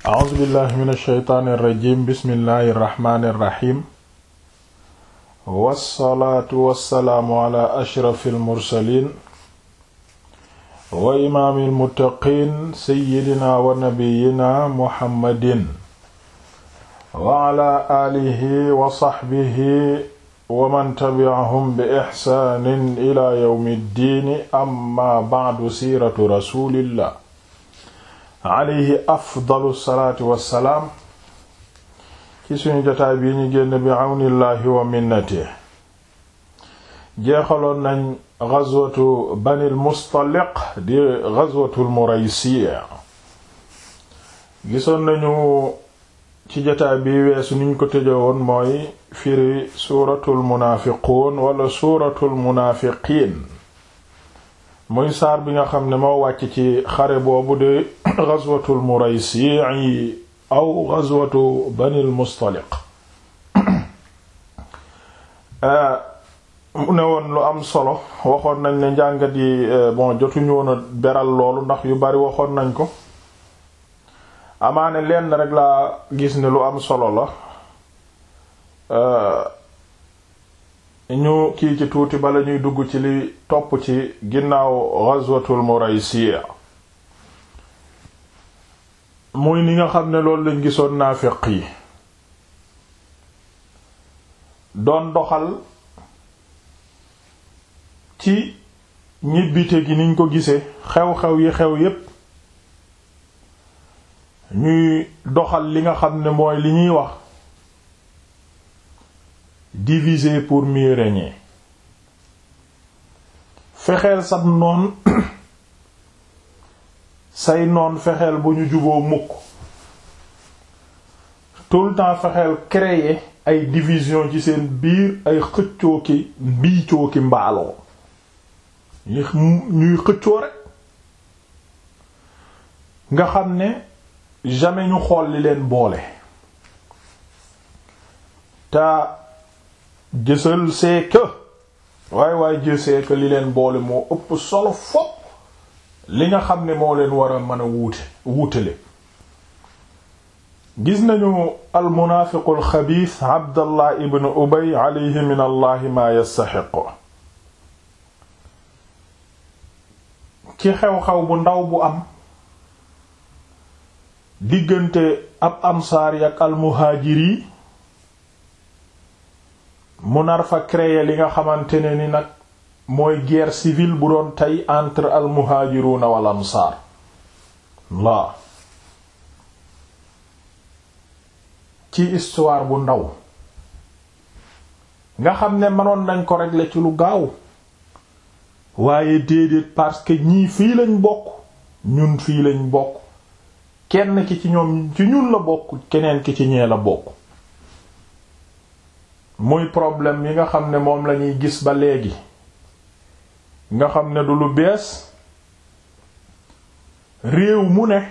a'uuzu billahi min alsheytaani irrajim bismillahi irrahmani irrahim wassalaatu wassalaamu ala ashrafi almursalin wa imaami almuttaqiin seyidina wa nabiyina muhammadin wa ala aalihi wa saxbihi wa man tabi'ahum bi ixsaanin ila yawmi ddiini amma ba'du siiratu rasulillah alayhi afdalu salaatu wassalaam ci suñu jotaay bii ñu génn bi àwnillaahi wa minnati jeexaloon nañ gazwatu banil mustaliq di gazwatul muraysiya gisoon nañu ci jotaay bi weesu niñ ko tëjewoon mooy firi suuratul munaafiquun wala suuratul munaafiqiin muy saar bi nga xam ne moo wàcc ci xare boobu de ghazwatul muraysi aw ghazwatu banil mustaliq mu ne woon lu am solo waxoon nañ ne njàngat yi bon jotuñu woon a beral loolu ndax yu bari waxoon nañ ko amaane lenn rek laa gis ne lu am solo la ñu kii ci tuuti bala ñuy dugg ci li topp ci ginnaaw ghazwatul muraysiya muy ni nga xam ne loolu lañ gisoon naafiq yi doon doxal ci ñibbite gi niñ ko gisee xew-xew yi xew yépp ñuy doxal li nga xam ne mooy li ñuy wax diviser pour mieux régner fexeel sab noon say noon fexeel bu ñu juboo mukk tout le temps fexeel créer ay division ci seen biir ay xëccoo ki mbiicoo ki mbaaloo ñuy xëccoo rek nga xam ne jamais ñu xool li leen boole te jësal c'est que waaye waaye jësee que li leen boole moo ëpp solo fopp li nga xam ne moo leen war a mën a wuute wuutale gis nañu almunaafiqu alxabiis abdallah ibn ubay alayhi min allahi maa yastaxiqu ci xew-xew bu ndaw bu am diggante ab ansaari ak almuhaajiri mu nar fa créer li nga xamante ne ni nag mooy guerre civile bu doon tey entre al muhajiruna wal ansaar laa ci histoire bu ndaw nga xam ne mënoon nañ ko régler ci lu gaaw waaye déedéet parce que ñii fii lañ bokk ñun fii lañ bokk kenn ki ci ñoom ci ñun la bokk keneen ki ci ñee la bokk muy problème yi nga xam ne moom lañuy gis ba léegi nga xam ne du lu bees réew mu ne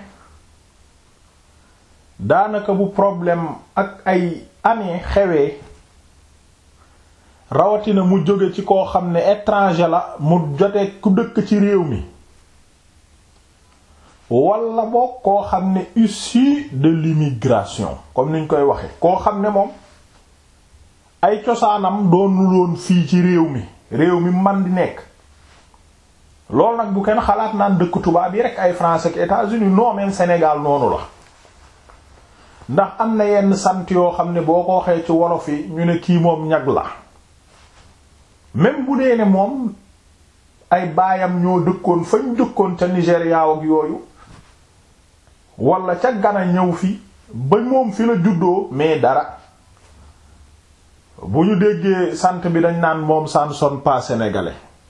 daanaka bu problème ak ay année xewee rawatina mu jóge ci koo xam ne étranger la mu jote ku dëkk ci réew mi walla boog koo xam ne issu de l'immigration comme niñ koy waxe koo xam ne moom ay cosaanam doonul woon fii ci réew mi réew mi man di nekk loolu nag bu kenn xalaat naan dëkk tubaab yi rek ay France ak États-Unis non même Sénégal noonu la ndax am na yenn sant yoo xam ne boo ko waxee ci wolof yi ñu ne kii moom ñag la même bu dee ne moom ay baayam ñoo dëkkoon fañ dëkkoon ca Nigéria ak yooyu wala ca Ghana ñëw fi ba moom fi la juddoo mais dara bu ñu déggee sant bi dañ naan moom ça ne sonne pas sénégalais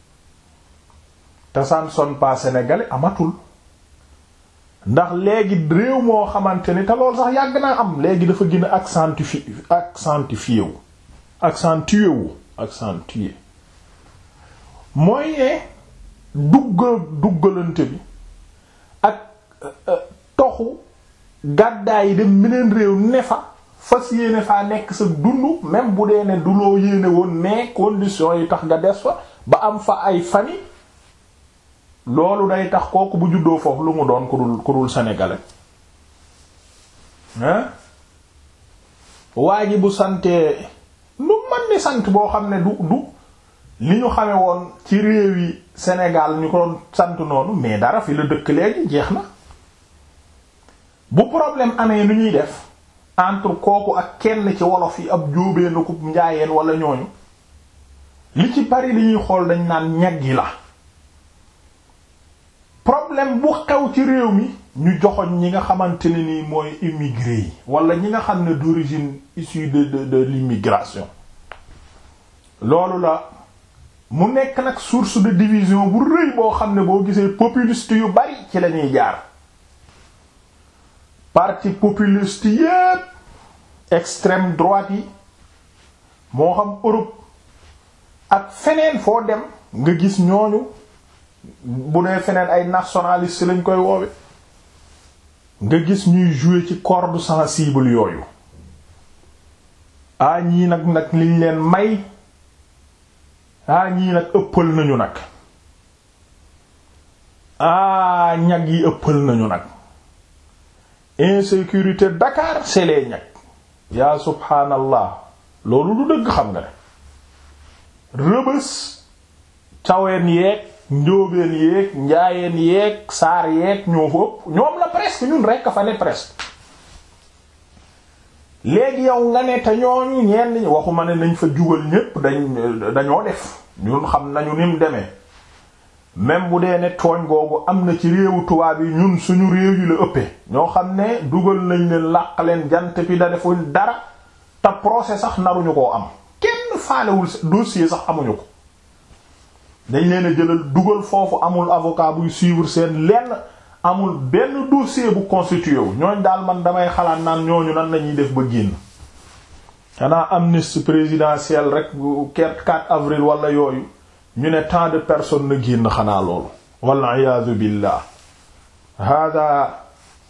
te ça ne sonne pas sénégalais amatul ndax léegi réew moo xamante ni te loolu sax yàgg naa am léegi dafa gën a accentué accentué wu accentué wu accentué mooy ne duggal duggalante bi ak toxu gàddaay yi dem beneen réew ne fa fas yéene faa nekk sa dund même bu dee ne du loo yéene woon mais conditions yi tax nga des fa ba am fa ay famille loolu day tax kooku bu juddoo foofu lu mu doon ku dul ku dul sénégalais hein waa ji bu santee nu man ni sant boo xam ne du du li ñu xame woon ci réew yi Sénégal ñu ko doon sant noonu mais dara fi la dëkk léegi jeex na bu problème amee nu ñuy def entre kooku ak kenn ci wolof yi ab jóobee na ko njaayeen wala ñooñu li ci bari li ñuy xool dañ naan ñag yi la problème bu xew ci réew mi ñu joxoñ ñi nga xamante ne nii mooy immigré yi wala ñi nga xam ne d'origine issue de de de l'immigration loolu la mu nekk nag source de division bu rëy boo xam ne boo gisee populiste yu bari ci lañuy jaar parti populiste yépp extrême droite yi moo xam Europe ak feneen foo dem nga gis ñooñu bu dee feneen ay nationaliste lañ koy woowe nga gis ñuy jouer ci corde sensible yooyu ah ñii nag nag liñ leen may ah ñii nag ëppal nañu nag ah ñag yi ëppal nañu nag insécurité Dakar c'est les ñag yaa subhaanallah loolu du dëgg xam nga ne rëbës caween yeeg njóobeen yeeg njaayeen yeeg saar yeeg ñoo fa ëpp ñoom la presque ñun rekk fa ne presque léegi yow nga ne te ñooñu ñenn ñi waxuma ne nañ fa jugal ñépp dañ dañoo def ñun xam nañu ni mu demee même bu dee ne tooñ googu am na ci réewu tubaab yi ñun suñu réew yi la ëppee ñoo xam ne dugal nañ leen làq leen jant bi da defuñ dara te procès sax naruñu koo am kenn faalewul dossier sax amuñu ko dañ leen a jëlal dugal foofu amul avocat buy suivre seen lenn amul benn dossier bu constitué wu ñooñ daal man damay xalaat naan ñooñu nan lañuy def ba génn xanaa amnistie présidentielle rek 4 avril wala yooyu ñu ne tant de personnes na génn xanaa loolu wal iyaadu billah hada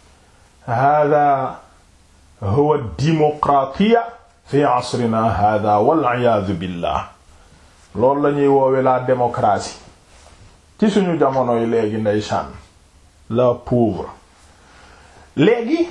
hada huwa démocratia fi asrina hada wal iyaadu billah loolu la ñuy woowe la démocratie ci suñu jamono yi léegi ndeysaan la pauvre léegi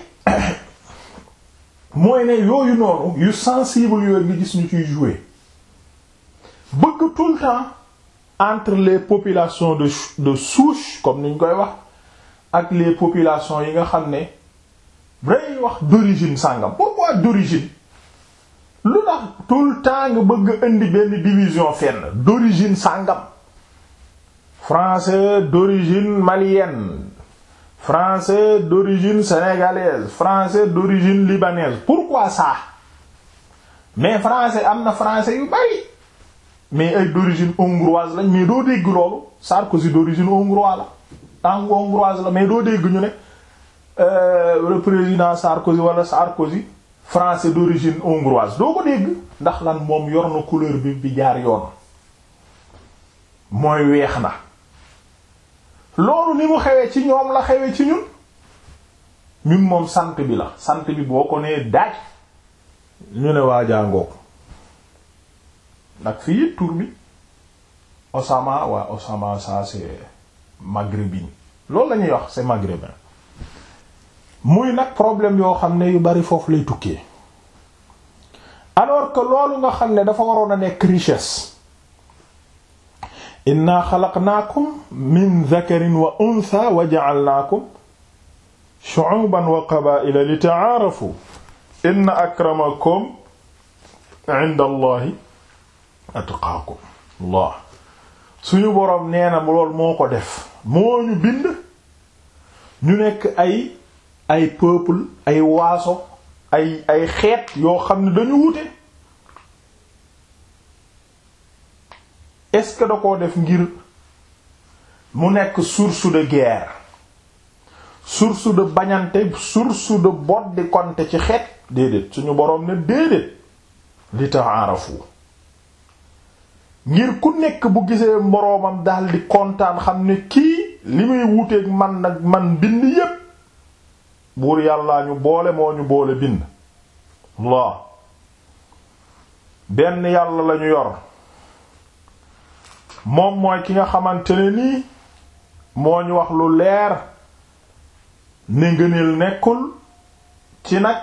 mooy ne yooyu noonu yu sensible yooyu nga gis ñu ciy jouer bëgg tout le temps entre les populations de de souche comme ni ñu koy wax ak les populations yi nga xam ne day wax d'origine sàngam pourquoi d'origine lu tax tout le temps nga bëgg indi benn division fenn d'origine sàngam français d'origine malienne français d'origine sénégalaise français d'origine libanaise pourquoi ça mais français am na français yu bari mais ay d'origine hongroise lañ mais doo dégg loolu Sarkozy d'origine hongroise la tàng hongroise la mais doo dégg ñu ne le président Sarkozy wala Sarkozy français d'origine hongroise doo ko dégg ndax lan moom yor na couleur bi bi jaar yoon mooy weex na loolu ni mu xewee ci ñoom la xewee ci ñun ñun moom sant bi la sant bi boo ko nee daaj ñu ne waa jàngook nag fii tur bi Osama waa Osama ça c'est maghrébin loolu la ñuy wax c'est maghrébin muy nag problème yoo xam ne yu bari foofu lay tukkee alors que loolu nga xam ne dafa waroon a nekk richesse inna xalaqnaakum min dhakarin wa untha wa ja'alnaakum shu'uban wa qabaa'ila li ta'aarafu inna akramakum 'inda allahi atqaakum Allah suñu boroom nee na lool moo ko def moo ñu bind ñu nekk ay ay peuple ay waaso ay ay xeet yoo xam ne dañu wute est-ce que da koo def ngir mu nekk source de guerre source de bañante source de boddi konte ci xeet déedéet suñu boroom ne déedéet li ta'arafu ngir ku nekk bu gisee moroomam daldi kontaan xam ne kii li muy wuteeg man nag man bind yépp buur yàllaa ñu boole moo ñu boole bind Allah benn yàlla lañu yor moom mooy ki nga xamante ne nii moo ñu wax lu leer ne ngëneel nekkul ci nag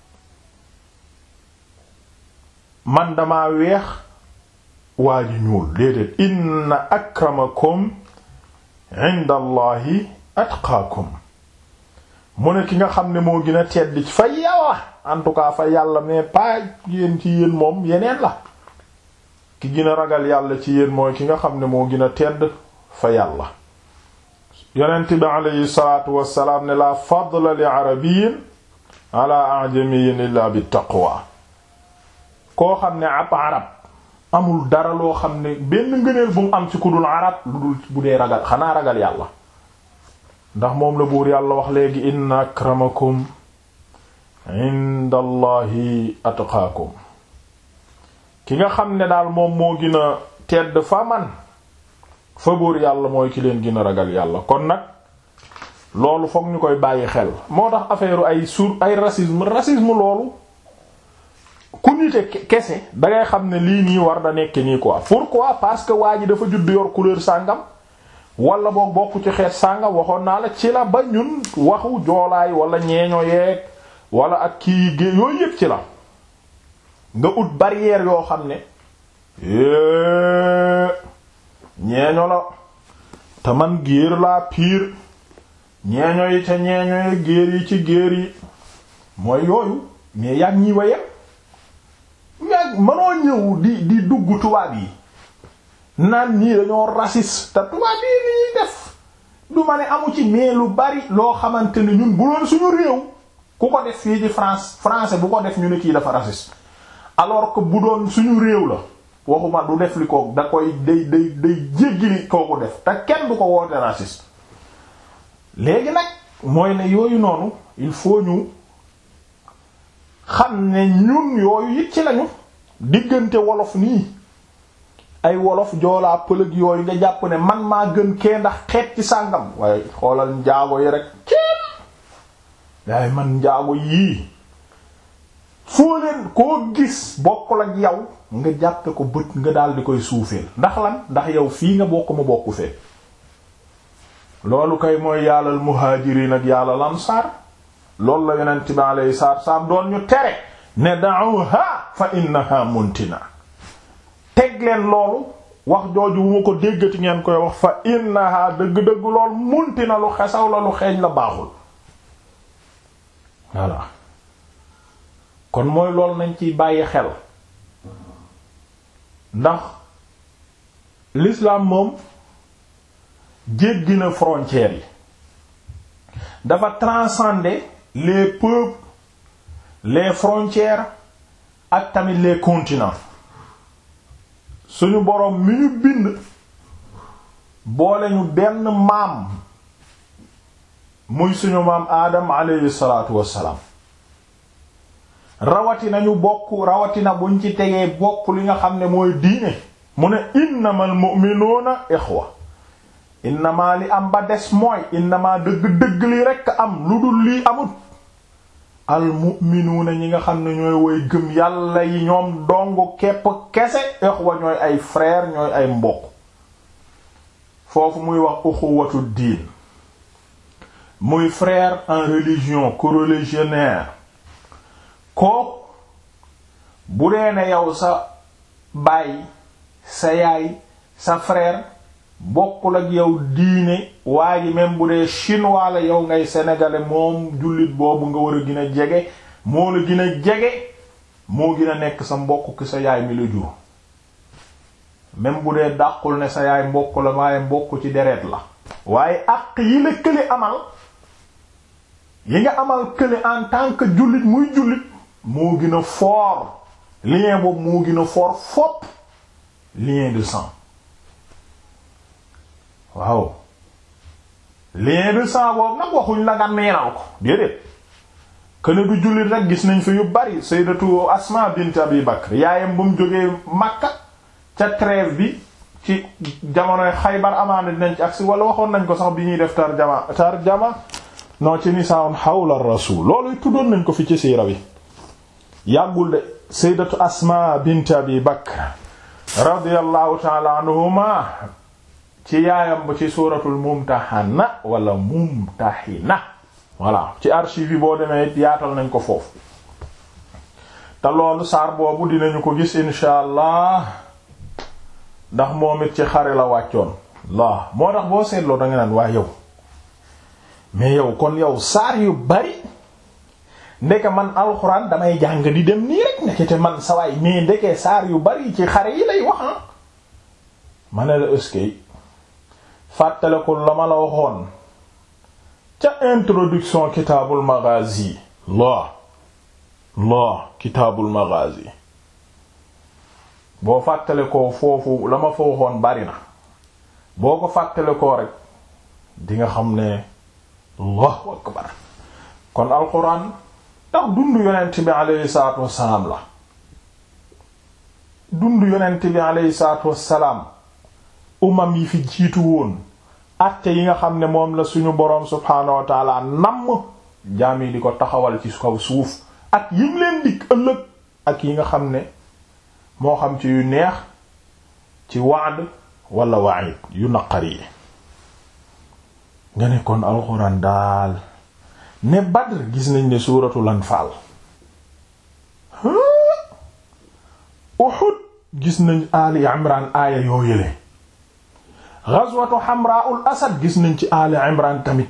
man dama weex waa ji ñuul déedéet inna akramakum inda allahi atqaakum mu ne ki nga xam ne moo gën a tedd fa yàlla en tout cas fa yàlla mais pas yéen ci yéen moom yeneen la ki gën a ragal yàlla ci yéen mooy ki nga xam ne moo gën a tedd fa yàlla yonent bi aleyhi salaatu wassalaam ne la fadla li arabiyin ala ajamiyin illa bi taqwa koo xam ne ab arab amul dara loo xam ne benn ngëneel bu mu am ci ku dul arab lu dul bu dee ragal xanaa ragal yàlla ndax moom la buur yàlla wax léegi inna akramakum inda allahi atqaakum ki nga xam ne daal moom moo gën a tedd fa man fa buur yàlla mooy ki leen gën a ragal yàlla kon nag loolu fokk ñu koy bàyyi xel moo tax affaire ay sur ay racisme racisme loolu ku nite kese dangay xam ne lii nii war da nekk nii quoi pourquoi parce que waa ji dafa judd yor couleur sàngam wala boog bokk ci xeet sàngam waxoon naa la ci la ba ñun waxu joolaay wala ñeeño yeeg wala ak kii gé yooyu yëpp ci la nga ut barrière yoo xam ne ñeeño la te man géer laa piir ñeeño yi ca ñeeño yi géer yi ci géer yi mooy yooyu mais yàgg ñi waye yàgg mënoo ñëw di di dugg tubaab yi naan ñii dañoo raciste te tubaab yi ni ñuy def du ma ne amu ci mais lu bari loo xamante ne ñun bu doon suñu réew ku ko def fii ci France français bu ko def ñu ne kii dafa raciste alors que bu doon suñu réew la waxuma du def li ko da koy day day day jéggi li kooku def te kenn du ko woote raciste léegi nag mooy ne yooyu noonu il faut ñu xam ne ñun yooyu it ci lañu diggante wolof nii ay wolof joolaa pëlëg yooyu nga jàpp ne man maa gën kee ndax xeet ci sàngam waaye xoolal njaago yi rek ceeb waaye man njaago yii foo leen koo gis bokkul ak yow nga jàppe ko bët nga daal di koy suufeel ndax lan ndax yow fii nga bokk ma bokku fee loolu kay mooy yàllal muhaajiriin ak yàllal ansaar loolu la yonent bi alayhi salaatu wassalaam doon ñu tere ne da'uha fa innaha muntina teg leen loolu wax jooju bu ma ko déggati ngeen koy wax fa innaha dëgg-dëgg lool muntina lu xesaw la lu xeeñ la baaxul voilà kon mooy loolu nañ ciy bàyyi xel ndax l'islam moom jéggi na frontières yi dafa transcender les peuples les frontières ak tamit les continents suñu boroom mi ñu bind boole ñu benn maam muy suñu maam aadam alayhi salaatu wassalaam rawatina ñu bokk rawatina buñ ci tegee bokk li nga xam ne mooy diine mu ne innamal mu'minuuna ixwa innama li am ba des mooy innama dëgg-dëgg li rekk am lu dul lii amut al mu'minuuna ñi nga xam ne ñooy woy gëm yàlla yi ñoom dong kepp kese ixwa ñooy ay frère ñooy ay mbokk foofu muy wax uxuwatu diin muy frère en religion coreligionnaire kook bu dee ne yow sa baay sa yaay sa frère bokkul ak yow diine waa ji même bu dee chinois la yow ngay sénégalais moom jullit boobu nga war a gën a jege moo la gën a jege moo gën a nekk sa mbokk ki sa yaay mi la jur même bu dee dàqul ne sa yaay mbokk la waaye mbokk ci deret la waaye àq yi la kële amal yi nga amal kële en tant que jullit muy jullit moo gën a fort lien boobu moo gën a fort fopp lien de sang waaw lien de sang boobu nag waxuñ la nga neenal ko déedéet këne du jullit rek gis nañ fi yu bari sayyidatu Asma bint Abi Bakr yaayam ba mu jógee Makka ca trêve bi ci jamonoy Xaybar amaana dinañ ci agsi wala waxoon nañ ko sax bi ñuy def tarjama tarjama non ci nisaa'un hawla rasul loolu tuddoon nañ ko fi ci siira bi yàggul de sayyidatu Asma bint Abi Bakr radiyallahu ta'ala anhuma ci yaayam ba ci suuratul mumtahana wala mumtahina voilà ci archive yi boo demee yaatal nañ ko foofu te loolu saar boobu dinañu ko gis insha allah ndax moom it ci xare la wàccoon la moo tax boo seetloo da nga naan waa yow mais yow kon yow saar yu bari ndeke man alxuraan damay jàng di dem nii rek ndekete man sawaay mais ndeke saar yu bari ci xare yi lay wax ah ma ne la ëskey fàttale ko la ma la waxoon ca introduction kitaabul maghazi la la kitaabul maghazi boo fàttale ko foofu la ma fa waxoon bari na boo ko fàttale ko rek di nga xam ne allahu akbar kon alquran ndax dund yonent bi aleyhi salaatu wassalaam la dund yonent bi aleyhi salaatu wassalaam umam yi fi jiitu woon acte yi nga xam ne moom la suñu boroom subhaanahu wa taala namm jaam yi di ko taxawal ci kaw suuf ak yim leen dikk ëllëg ak yi nga xam ne moo xam ci yu neex ci waad wala waid yu naqari yi nga ne kon alxuraan daal ne Badr gis nañ ne suuratul Anfaal Uhud gis nañ Ali Imran aaya yoo yële ghazwatu Hamra'ul Asad gis nañ ci Ali Imran tamit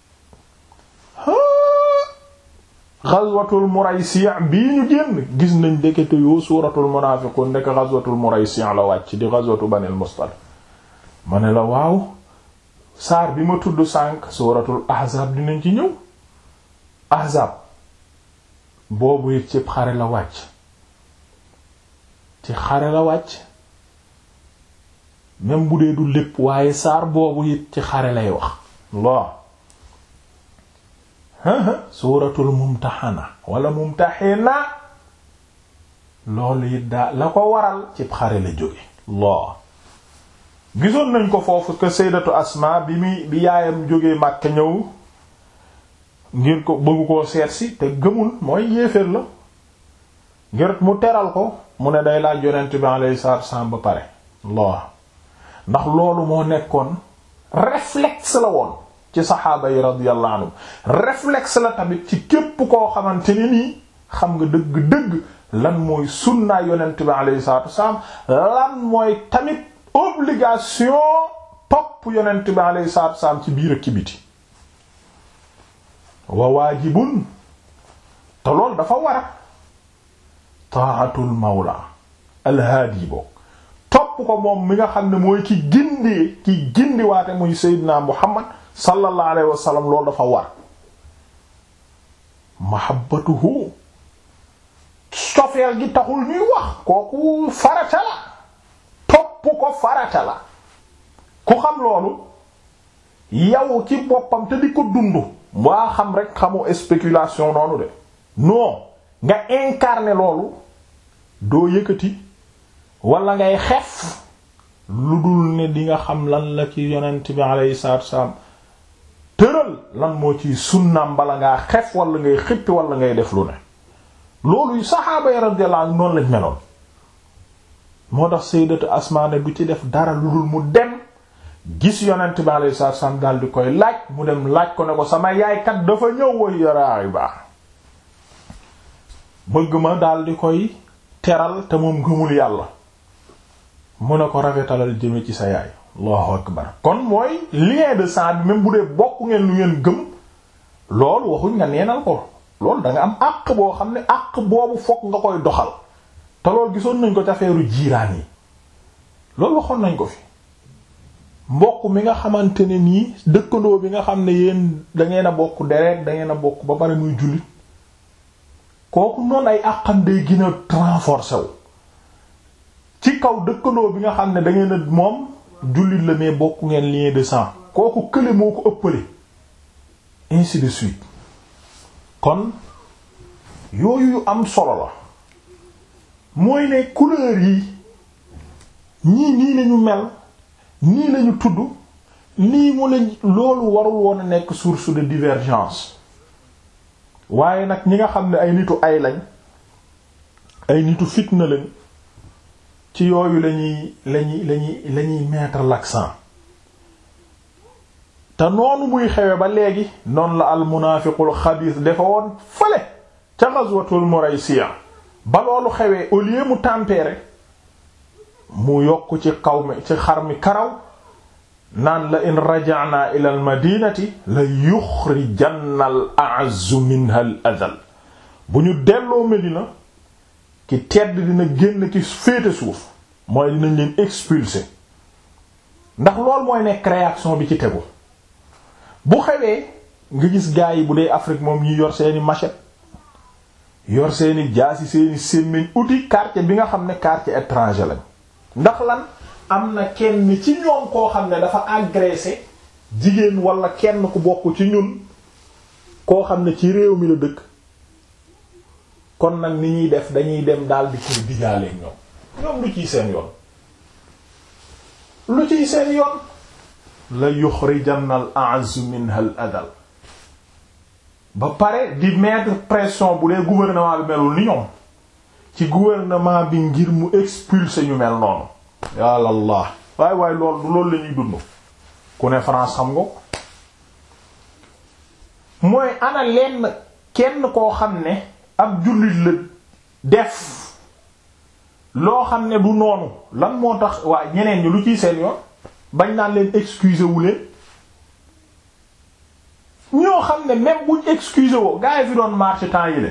ghazwatul Muraysi' bii ñu génn gis nañ ndekete yoo suuratul munaafiqun ndeke ghazwatul Muraysi' la wàcc di ghazwatu Banil Mustaliq ma ne la waaw saar bi ma tudd sànq suuratul Ahzab dinañ ci ñëw Ahzab boobu it ci xare la wàcc ci xare la wàcc même bu dee du lépp waaye saar boobu it ci xare lay wax Allah suuratul mumtaxana wala mumtaxina loolu it daa la ko waral ci xare la jóge Allah gisoon nañ ko foofu que sayyidatu Asma bi muy bi yaayam jógee Makka ñëw ngir ko bëggu koo seet si te gëmul mooy yéeféer la ngir mu teral ko mu ne day laaj yonent bi alayhi salaatu wasallam ba pare Allah ndax loolu moo nekkoon réflexe la woon ci saxaaba yi radiyallahu anhum réflexe la tamit ci képp koo xamante ni nii xam nga dëgg-dëgg lan mooy sunnaa yonent bi alayhi salaatu wasallam lan mooy tamit obligation topp yonent bi alayhi salaatu wasallam ci biir ak ci biti wa waajibun te loolu dafa war a taatul mawla alhaadi bokk topp ko moom mi nga xam ne mooy ki gindee ki gindiwaate muy seydina muhammad sallallahu alayhi wa sallam loolu dafa war mahabbatuhu sofeel gi taxul ñuy wax kooku farata la topp ko farata la ku xam loolu yow ci boppam te di ko dund waa xam rek xamu spéculation noonu de non nga incarner loolu doo yëkkati wala ngay xef lu dul ne di nga xam lan la ci yonent bi alayhi salaatu wasallam tëral lan moo ci sunnaam bala ngaa xef wala ngay xippi wala ngay def lu ne loolu saxaaba yi radiyallahu anhum noonu lañ meloon moo tax sayyidatu Asmaa ne du ci def dara lu dul mu dem gis yonent bi alayhi salaatu wasallam daal di koy laaj mu dem laaj ko ne ko sama yaay kat dafa ñëw way yaraay baax bëgg ma daal di koy teral te moom gëmul yàlla mu ne ko rafetalal jëme ci sa yaay allahu akbar kon mooy lien de sang bi même bu dee bokk ngeen lu ngeen gëm loolu waxuñ nga neenal ko loolu da nga am àq boo xam ne àq boobu fokk nga koy doxal te loolu gisoon nañ ko ca feeru jiiraan yi loolu waxoon nañ ko fi mbokk mi nga xamante ne nii dëkkandoo bi nga xam ne yéen dangeen a bokk deret dangeen a bokk ba pare muy jullit kooku noonu ay àqam day gën a renforcer wu ci kaw dëkkandoo bi nga xam ne dangeen a moom jullit la mais bokk ngeen lien de sang kooku kële moo ko ëppale ainsi de suite kon yooyu yu am solo la mooy ne couleur yi ñii nii lañu mel nii lañu tudd nii mu lañ loolu warul woon a nekk source de divergence waaye nag ñi nga xam ne ay nitu ay lañ ay nitu fitna lañ ci yooyu lañuy lañuy lañuy lañuy mettre l'accent te noonu muy xewe ba léegi noonu la al munaafiqul xabiis dafa woon fële ca ghazwatul Muraysiya ba loolu xewee au lieu mu tempérer mu yokk ci kaw mi ci xar mi karaw naan la in raja'na ila al madinati la yuxrijanna al a'azzu minha al adal bu ñu delloo Medina ki tedd dina génn ki féete suuf mooy dinañ leen expulser ndax loolu mooy nekk réaction bi ci tegu bu xewee nga gis gaa yi bu dee Afrique moom ñi yor seeni machette yor seeni jaasi seeni sémmiñ outil quartier bi nga xam ne quartier étranger lañ ndax lan am na kenn ci ñoom koo xam ne dafa agressé jigéen wala kenn ku bokk ci ñun koo xam ne ci réew mi la dëkk kon nag ni ñuy def dañuy dem daal di koy digaalee ñoom ñoom lu ciy seen yoon lu ciy seen yoon la yuxrijanna al a'azzu minha al adal ba pare di mettre pression bu dee gouvernement bi melul ni ñoom ci gouvernement bi ngir mu expulser ñu mel noonu yàlla allah waay waay lool du loolu la ñuy dund ku ne France xam nga mooy ana lenn kenn koo xam ne ab jullit la def loo xam ne du noonu lan moo tax waa ñeneen ñi lu ciy seen yoon bañ naan leen excuser wu leen ñoo xam ne même buñ excuser woo gaa yi fi doon marché temps yi le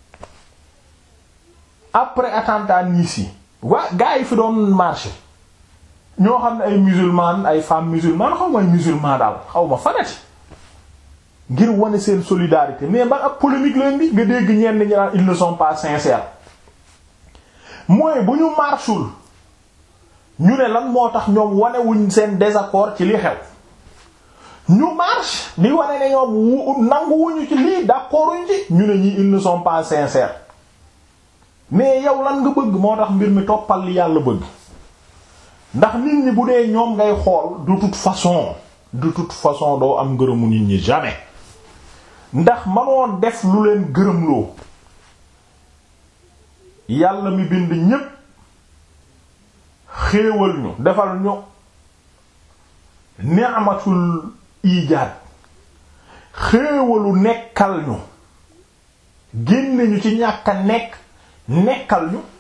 après attentat Nice yi waa gaa yi fi doon marché ñoo xam ne ay musulman ay femmes musulmanes xaw ma ay musulman daal xaw ma fanati ngir wane seen solidarité mais ba ab polémique leen bi nga dégg ñenn ñi naan ils ne sont pas sincères mooy bu ñu marchul ñu ne lan moo tax ñoom wanewuñ seen désaccord ci li xew ñu marche di wane ne ñoom nanguwuñu ci lii d'accorduñ ci ñu ne ñi ils ne sont pas sincères mais yow lan nga bëgg moo tax mbir mi toppal li yàlla bëgg ndax nit ñi bu dee ñoom ngay xool de toute façon de toute façon doo am ngërëmu nit ñi jamais ndax manoon def lu leen gërëmloo yàlla mi bind ñépp xéewal ñu defal ñu ni'matul ijaad xéewalu nekkal ñu génne ñu ci ñàkk a nekk nekkal ñu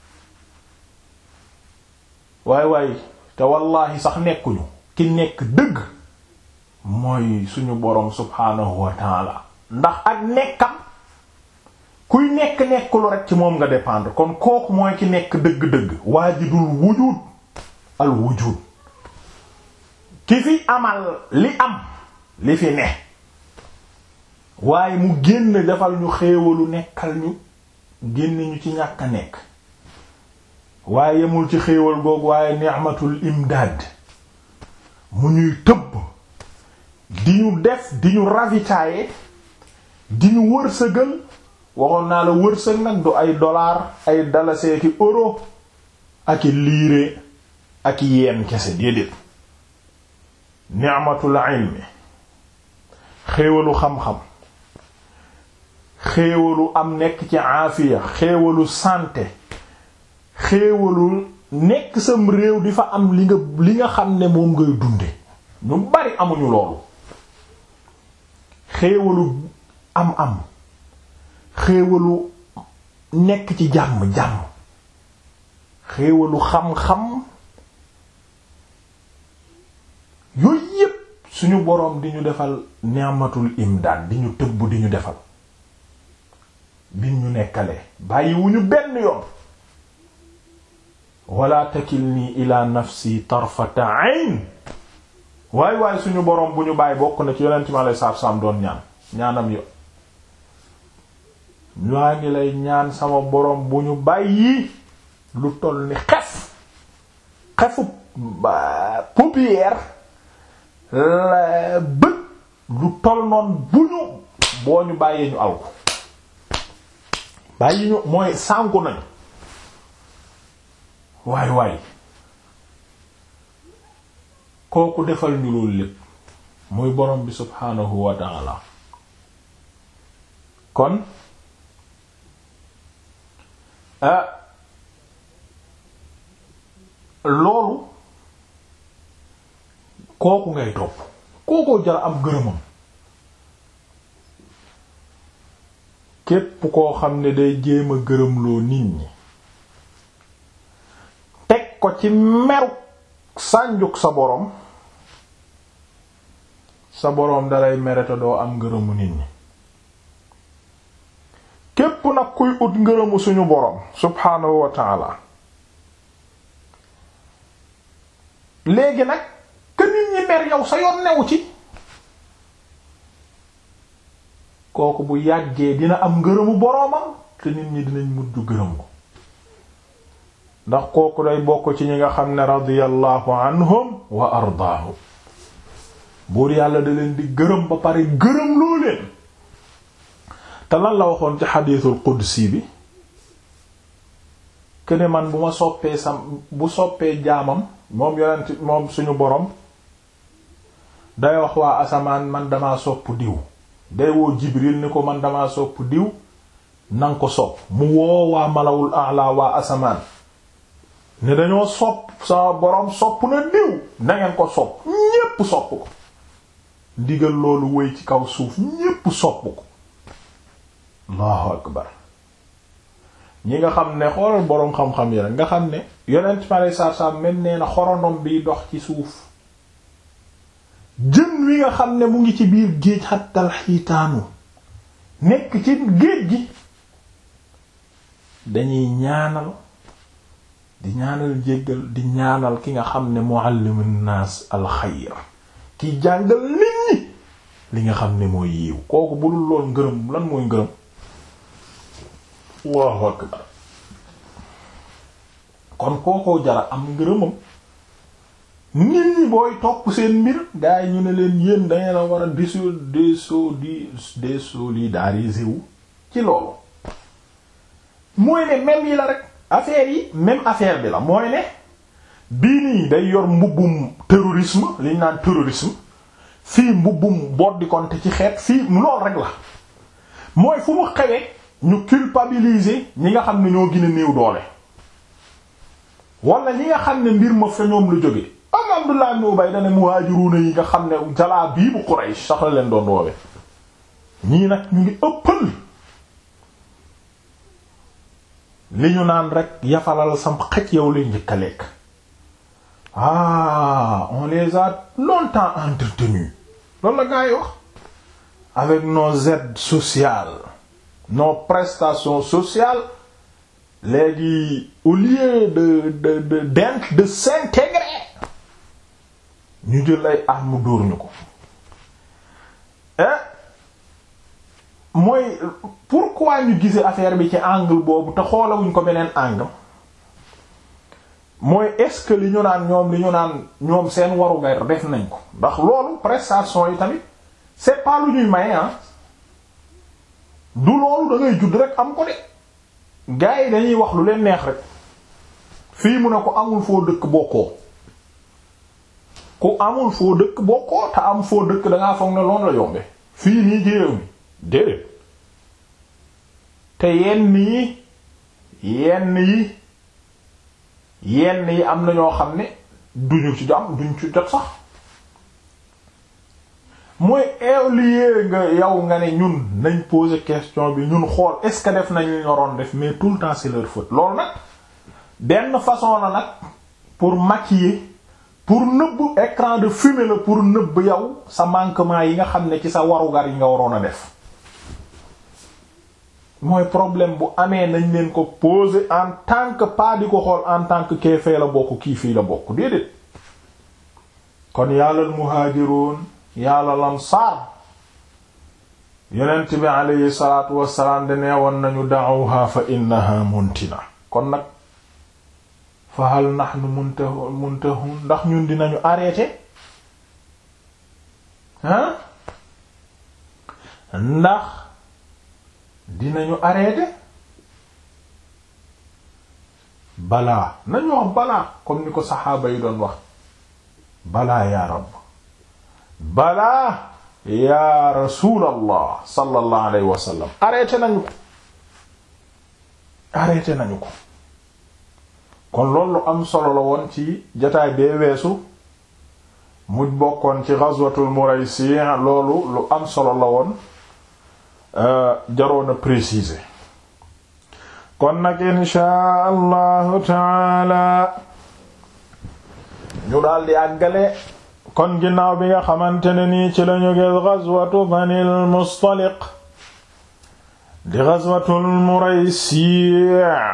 waay waay te wallaahi sax nekkuñu ki nekk dëgg mooy suñu boroom subhaanahu wa taala ndax ak nekkam kuy nekk nekkulu rek ci moom nga dépendre kon kooku mooy ki nekk dëgg-dëgg waajidul wujud al wujud ki fi amal li am li fi ne waaye mu génn defal ñu xéewalu nekkal ñu génn ñu ci ñàkk a nekk waaye yemul ci xéewal googu waaye ni'matul imdaad mu ñuy tëbb di ñu def di ñu ravitailler di ñu wërsëgal waxoon naa la wërsëg nag du ay dollar ay dalasee ki euro ak i liire ak i yeen kese déedéet ni'matul ilmi xéewalu xam-xam xéewalu am nekk ci aafiya xéewalu santé xéewalu nekk sam réew di fa am li nga li nga xam ne moom ngay dunde ñu bari amuñu loolu xéewalu am am xéewalu nekk ci jàmm jàmm xéewalu xam-xam yooyu yépp suñu boroom di ñu defal ni'matul imdaad di ñu tëbb di ñu defal bi ñu nekkalee bàyyiwuñu benn yoon wala takilni ila nafsi tarfata ayn waay waay suñu boroom bu ñu bàyyi bokk na ci yonent mi alei satu salaam doon ñaan ñaanam yo ñaa ngi lay ñaan sama boroom bu ñu bàyyi lu toll ni xef xefu paupière la bët lu toll noon bu ñu boo ñu bàyyee ñu alku bàyyi ñu mooy sànku nañu waay waay kooku defal ñu loolu lépp muy borom bi subhaanahu wa ta'ala kon ah loolu kooku ngay topp kookoo jara am gërëmam képp koo xam ne day jéem a gërëmloo nit ñi teg ko ci meru sànjuk sa boroom sa boroom dalay merete doo am ngërëmu nit ñi képp nag kuy ut ngërëmu suñu boroom subhaanahu wa ta'ala léegi nag que nit ñi mer yow sa yoon newu ci kooku bu yàggee dina am ngërëmu boroomam te nit ñi dinañ mujj gërëm ko ndax kooku day bokk ci ñi nga xam ne radiyallahu anhum wa ardaahum buur yàlla da leen di gërëm ba pare gërëm loo leen te lan la waxoon ci xadiisul qudsi bi këne man bu ma soppee sam bu soppee jaamam moom yonent moom suñu borom day wax waa asamaan man dama sopp diw day woo jibril ni ko man dama sopp diw nanga ko sopp mu woo waa malawul a'la waa asamaan ne dañoo sopp sama borom sopp na diw nangeen ko sopp ñépp sopp ko ndigal loolu wéy ci kaw suuf ñépp sopp ko allahu akbar ñi nga xam ne xoolal boroom xam-xam yi rek nga xam ne yonent pare saar-saam mel nee na xorondom biy dox ci suuf jën wi nga xam ne mu ngi ci biir géej xattal xiitaanu nekk ci géej gi dañuy ñaanal di ñaanal jéggal di ñaanal ki nga xam ne muallimun naas alxayr ki jàngal nit ñi li nga xam ne mooy yiw kooku bu dul lool ngërëm lan mooy ngërëm Allahu akbar kon kookoo jara am ngërëmam nit ñi booy topp seen mbir gaa yi ñu ne leen yéen dangeen a war a diso deso di désolidariser wu ci loolu mooy ne même yi la rek affaire yi même affaire bi la mooy ne bii nii day yor mbubbum terrorisme liñ naan terrorisme fii mbubbum boddi konte ci xeet fii lool rek la mooy fu mu xewee ñu culpabiliser ñi nga xam ne ñoo gën a néew doole wala ñi nga xam ne mbir ma fa ñoom lu jóge am Abdullah ibn Ubay dane muhaajiruuna yi nga xam ne jalaa bii bu Quraysh sax la leen doon woowe ñii nag ñu ngi ëppal li ñu naan rek yafalal sam xaj yow lay njëkk a lekk ah on les a longtemps entretenus loolu la gaa yi wax avec nos aides sociales nos prestations sociales léegi au lieu de de de d'int de s'intégrer ñu jël ay armes dóor ñu ko mooy pourquoi ñu gisee affaire bi ci angle boobu te xoolawuñ ko beneen angle mooy est-ce que li ñu naan ñoom li ñu naan ñoom seen warugar def nañ ko ndax loolu prestation yi tamit c'est pas lu ñuy maye ah du loolu da ngay judd rek am ko de gars yi dañuy wax lu leen neex rek fii mu ne ko amul foo dëkk bokkoo ku amul foo dëkk bokkoo te am foo dëkk dangaa foog ne loolu la yombe fii nii ci réew mi déedéet te yenn yi yenn yi yenn yi am na ñoo xam ne duñu ci jàmm duñ ci jot sax mooy éolier nga yow nga ne ñun nañ poser question bi ñun xool est-ce que def nañ li ñoroon def mais tout le temps c'est leur faute loolu nag benn façon la nag pour maquiller pour nëbb écran de fumée la pour nëbb yow sa manquement yi nga xam ne ci sa warugar yi nga waroon a def mooy problème bu amee nañ leen ko poser en tant que pas di ko xool en tant que kee fee la bokk kii fii la bokk déedéet kon yàllal muhaajiroon yàlla lamsaar yonent bi aleyhi salaatu wassalaam de neewoon nañu da'uha fa innaha muntina kon nag fa hal nahnu muntahun muntahun ndax ñun dinañu arrêté hein ndax dinañu arrêté balaa nañu wax balaa comme ni ko saxaaba yi doon wax balaa yaa rabb balaa yaa rasuulallah sallallahu alayhi wa sallam arrêté nañu ko arrêté nañu ko kon loolu am solo la woon ci jataay bee weesu mu bokkoon ci ghazwatul Muraysi loolu lu am solo la woon jaroon a préciser kon nag inshaa allahu taala ñu daal di àggale kon ginnaaw bi nga xamante ne nii ci lañu gis ghazwatu Banil Mustaliq di ghazwatul Muraysi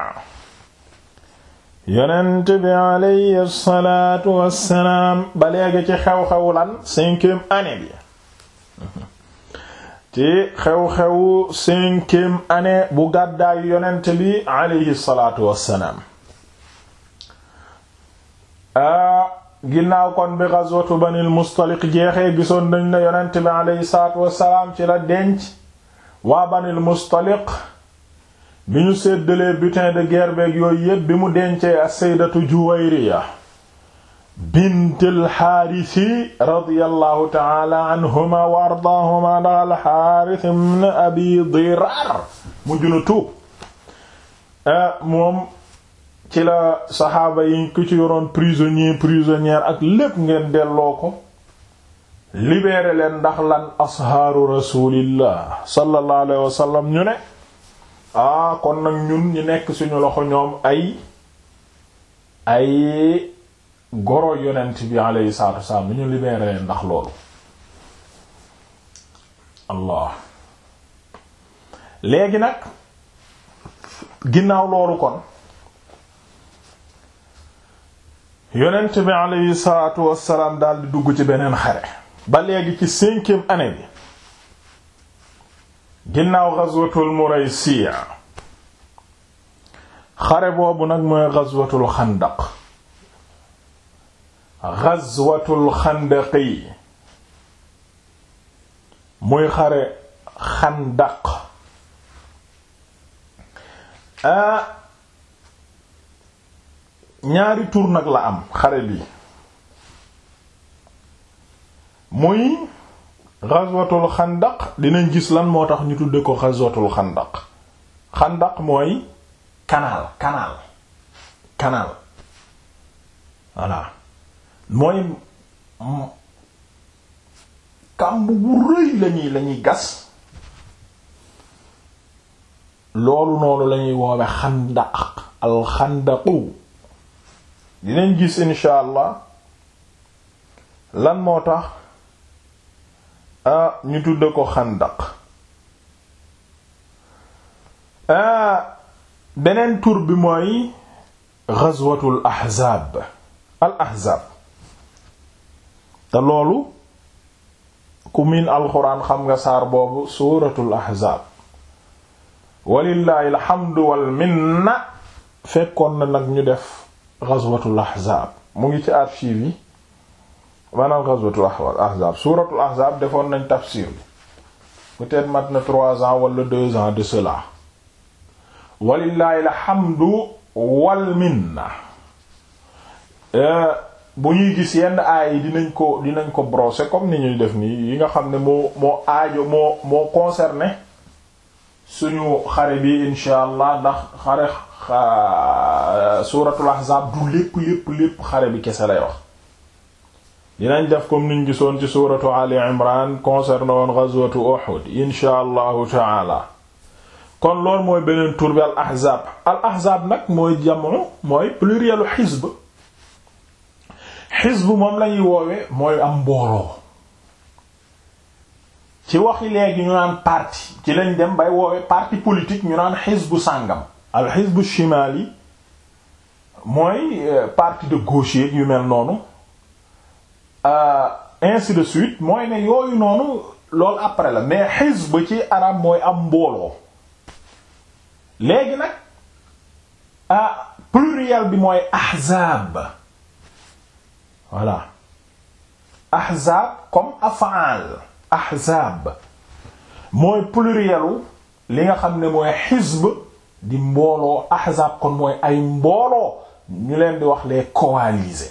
yonent bi alayhi salaatu wassalaam ba léegi ci xew-xewu lan cinquième année bi ci xew-xewu cinquième année bu gàddaayu yonent bi alayhi salaatu wassalaam a ginnaaw kon bi ghazwatu Banil Mustaliq jeexee gisoon nañ ne yonent bi alayhi salaatu wassalaam ci la denc waa Banil Mustaliq bi ñu séddalee butin de guerre beeg yooyu yépp bi mu dencee as-sayyidatu Juwayriya bint al-Haarisi radiyallahu ta'ala anhuma wa ardaahuma ndax al-Haaris ibn Abi Diraar mujj na tuub moom ci la saxaaba yi ku ci yoroon prisonnier prisonnière ak lépp ngeen delloo ko libéré leen ndax lan ashaaru rasulillah sallallahu alayhi wa sallam ñu ne ah kon nag ñun ñi nekk suñu loxo ñoom ay ay goro yonent bi alayhi salaatu wasalaam ñu libéré leen ndax loolu allah léegi nag ginnaaw loolu kon yonent bi alayhi salaatu wasalaam daal di dugg ci beneen xare ba léegi ci cinquième année bi ginnaaw ghazwatul Muraysiya xare boobu nag mooy ghazwatul xandaq ghazwatul xandaqi muy xare xandaq a ñaari tur nag la am xare bi muy ghazwatul xandaq dinañ gis lan moo tax ñu tudde ko ghazwatul xandaq xandaq mooy canal canal canal voilà mooy kàmb bu rëy lañuy lañuy gas loolu noonu lañuy woowe xandaq al xandaqu dinañ gis insha allah lan moo tax ah ñu tudde ko xandaq ah beneen tur bi mooy ghazwatul ahzaab al ahzaab te loolu ku miin alxuraan xam nga saar boobu suuratul ahzaab walillaahi alhamdu wal minna fekkoon na nag ñu def ghazwatul ahzaab mu ngi ci archive yi maanaam ghazwatul ahzaab suuratul ahzaab defoon nañ tafsir bi peut-être mat na trois ans wala deux ans de cela walillahi alhamdu wal minna bu ñuy gis yenn aay yi dinañ ko dinañ ko brosser comme ni ñuy def nii yi nga xam ne moo moo aajo moo moo concerné suñu xare bi insha allah ndax xare suuratul ahzaab du lépp lépp lépp xare bi kese lay wax dinañ def comme niñ gisoon ci suuratu ali imran concerné woon ghazwatu uhud insha allahu taala kon loolu mooy beneen tur bi al ahzaab al ahzaab nag mooy jamono mooy plurielu xisb xisb moom lañuy woowe mooy am mbooloo ci waxi léegi ñu naan parti ci lañ dem bay woowe parti politique ñu naan xisbu sàngam al xisbu shimaali mooy parti de gauche yu mel noonu ainsi de suite mooy ne yooyu noonu loolu après la mais xisb ci arab mooy am mbooloo léegi nag ah pluriel bi mooy ahzaab voilà ahzaab comme af'al ahzaab mooy plurielu li nga xam ne mooy xisb di mbooloo ahzaab kon mooy ay mbooloo ñu leen di wax les coalisés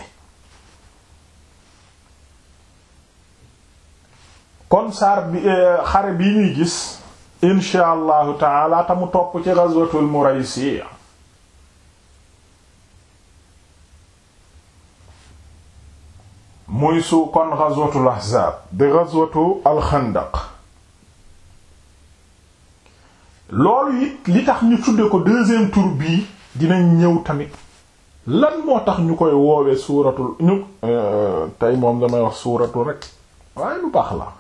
kon saar bi xare bi ñuy gis insha allahu taala ta mu topp ci ghazwatul Muraysi muy su kon ghazwatul ahzaab di ghazwatu alxandaq loolu it li tax ñu tudde ko deuxième tour bii dinañ ñëw tamit lan moo tax ñu koy woowe suuratul ñu tey moom damay wax suuratu rek waaye lu baax la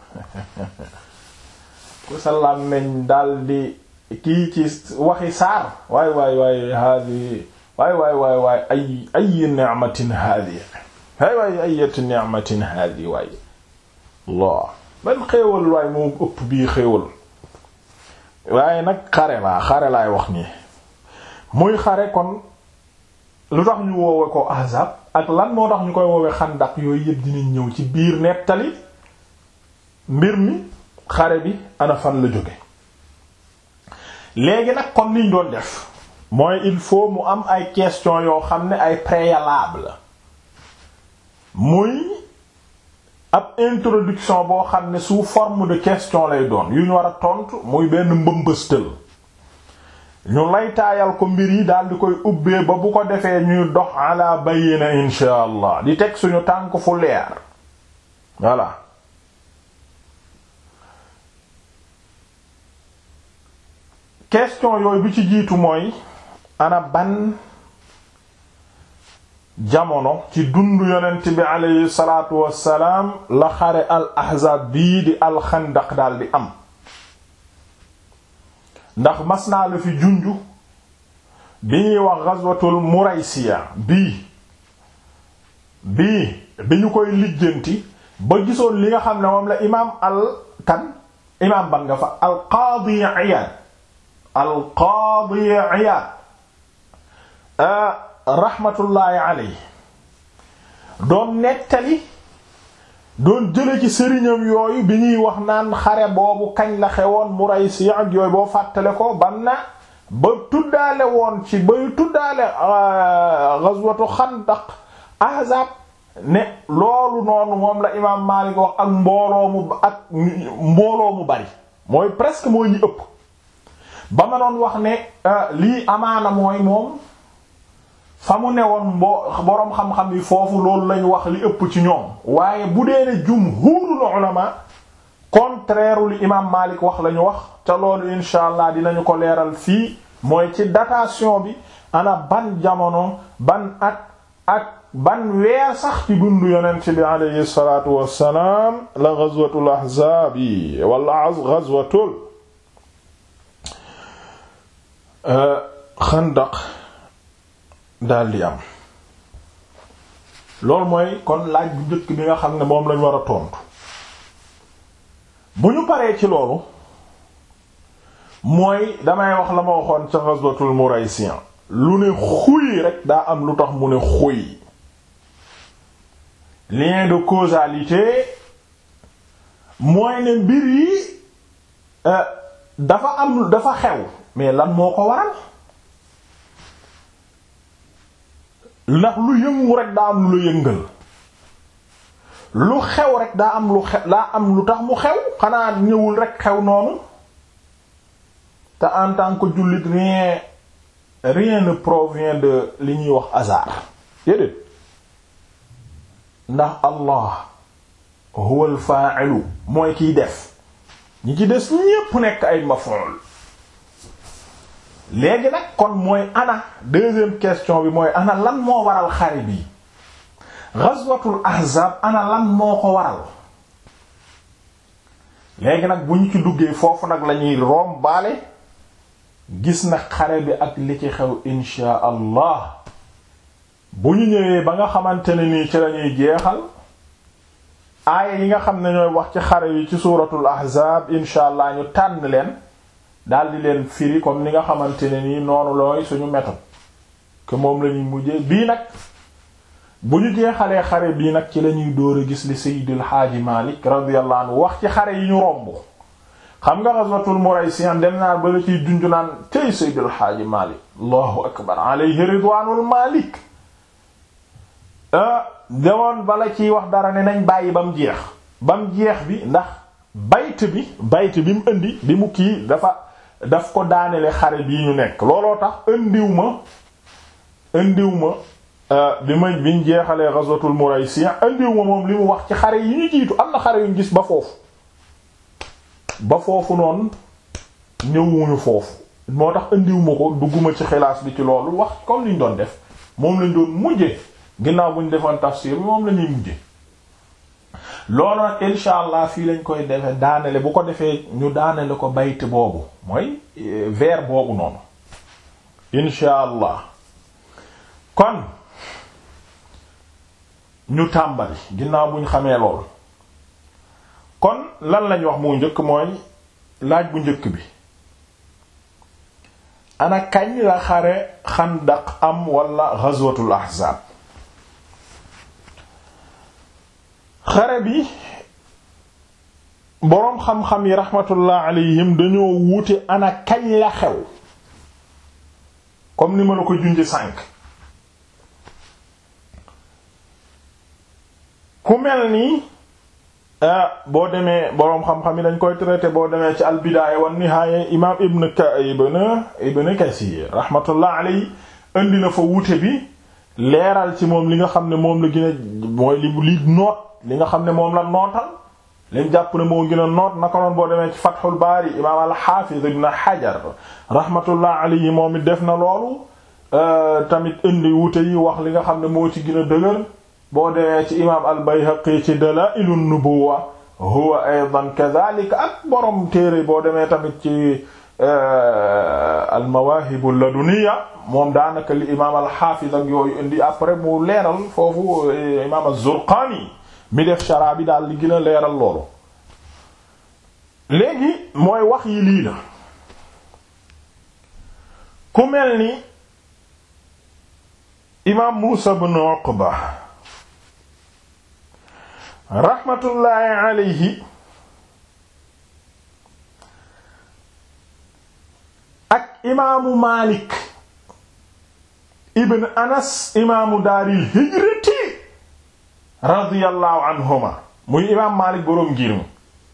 ku salaam nañ daldi kii ci waxi saar waay waay waay haadi waay waay waay waay ay ay ni'matin haadi waay waay ayati ni'matin haadi waay Allah ban xéewal waay moo ëpp bii xéewal waaye nag xare laa xare laay wax nii muy xare kon lu tax ñu woowe ko ahzab ak lan moo tax ñu koy woowe xandak yooyu yëpp dinañ ñëw ci biir nettali mbir mi xare bi ana fan la jóge léegi nag comme niñ doon def mooy il faut mu am ay questions yoo xam ne ay préalable muy ab introduction boo xam ne sous forme de question lay doon yu ñu war a tontu muy benn mbëmbëstël ñu laytaayal ko mbir yi daal di koy ubbee ba bu ko defee ñuy dox ala bayyina insha allah di teg suñu tànk fu leer voilà question yooyu bi ci jiitu mooy ana ban jamono ci dundu yonent bi aleyhi salaatu wassalaam la xare al ahzaab bii di alxandaq daal di am ndax mas naa la fi junju bi ñuy wax ghazwatul muraysiya bii bii bi ñu koy lijjanti ba gisoon li nga xam ne moom la imaam al kan imaam ban nga fa al qaadi Iyaad al qaadi Iyaad rahmatullahi alayhi doon nettali doon jële ci sëriñam yooyu bi ñuy wax naan xare boobu kañ la xewoon Muraysi ak yooyu boo fàttale ko ban na ba tuddaale woon ci bay tuddaale ghazwatu xandaq ahzab ne loolu noonu moom la imaam Maalik wax ak mbooloo mu ak mbooloo mu bari mooy presque mooy ñi ëpp ba ma doon wax ne lii amaana mooy moom fa mu newoon mbo boroom xam-xam yi foofu loolu lañ wax li ëpp ci ñoom waaye bu dee ne jumhuurul ulama contraire li imaam Maalik wax lañu wax te loolu insha allah dinañu ko leeral fii mooy ci datation bi ana ban jamono ban at ak ban weer sax ci dundu yonent bi alayhi salaatu wassalaam la ghazwatul ahzaab yi wala ghazwatul xandaq daldi am loolu mooy kon laaj bu njëkk bi nga xam ne moom lañ war a tontu bu ñu paree ci loolu mooy damay wax la ma waxoon ca ghazwatul Muraysiyan lu ne xuy rek daa am lu tax mu ne xuy lien de causalité mooy ne mbir yi dafa am dafa xew mais lan moo ko waral ndax lu yëngu rek daa am lu la yëngal lu xew rek daa am lu xew daa am lu tax mu xew xanaa ñëwul rek xew noonu te en tant que jullit rien rien ne provient de li ñuy wax hasard déedéet ndax Allah huwa al-fa'ilu mooy kiy def ñi ci des ñépp nekk ay maf'ul léegi nag kon mooy ana deuxième question bi mooy ana lan moo waral xare bi ghazwatul ahzab ana lan moo ko waral léegi nag bu ñu ci duggee foofu nag lañuy room baale gis na xare bi ak li ci xew insha allah bu ñu ñëwee ba nga xamante ne nii ci lañuy jeexal aaya yi nga xam ne ñooy wax ci xare yi ci suuratul ahzab insha allah ñu tànn leen daldi leen firi comme ni nga xamante ne nii noonu looy suñu méthode que moom lañuy mujjee bii nag bu ñu jeexalee xare bii nag ci lañuy dóor a gis li Seydil Haaji Malik radiyallahu anhu wax ci xare yi ñu romb xam nga ghazwatul Muraysiyan dem naa ba la ciy junju naan tey Seydil Haaji Malik allahu akbar alayhi ridwaanul Malik demoon bala ciy wax dara ne nañ bàyyi ba mu jeex ba mu jeex bi ndax bayt bi bayt bi mu indi bi mu kii dafa daf ko daanele xare bii ñu nekk looloo tax indiw ma indiw ma bi ma biñ jeexalee ghazwatul Muraysi andiw ma moom li mu wax ci xare yi ñu jiitu am na xare yuñ gis ba foofu ba foofu noonu ñëwuñu foofu moo tax andiw ma ko dugguma ci xilaas bi ci loolu wax comme liñ doon def moom lañ doon mujje ginnaaw buñ defoon tafsir bi moom la ñuy mujje loolu nag insha allah fii lañ koy defe daanele bu ko defee ñu daanele ko bayt boobu mooy vers boobu noonu insha allah kon ñu tàmbali ginnaaw buñ xamee lool kon lan lañ wax mu njëkk mooy laaj bu njëkk bi ana kañ la xare xandaq am wala ghazwatul ahzab xare bi boroom xam-xam yi rahmatullah alayhim dañoo wuute ana kañ la xew comme ni ma la ko junje sànq ku mel nii boo demee boroom xam-xam yi dañ koy traité boo demee ci albidaaya wan nihaaya imaam ibn ka ibn ibn kasir rahmatullah alayhi indi na fa wuute bi leeral ci moom li nga xam ne moom la gën a mooy li li noot li nga xam ne moom la nootal liñ jàpp ne moo gën a noot naka noon boo demee ci fathul baari imaam al-hafiz ibn hajar rahmatullah alayhi moom it def na loolu tamit indi wuute yi wax li nga xam ne moo ci gën a dëgër boo demee ci imaam al-Bayhaqi ci Dalaa'ilun Nubuwwa huwa aydan kadhalika ak borom téere boo demee tamit ci al-Mawaahib al-Laduniyya moom daanaka li imaam al-Haafiz ak yooyu indi après mu leeral foofu imaam az-Zurqaani mi def shara bi daal li gën a leeral loolu. léegi mooy wax yi lii la ku mel ni imaam Muusaa ibn Uqba raxmatullaahi alayhi ak imaamu Maalik ibn Anas imaamu daaril hijrati radiyallahu anhuma muy imaam Maalik boroom ngir mi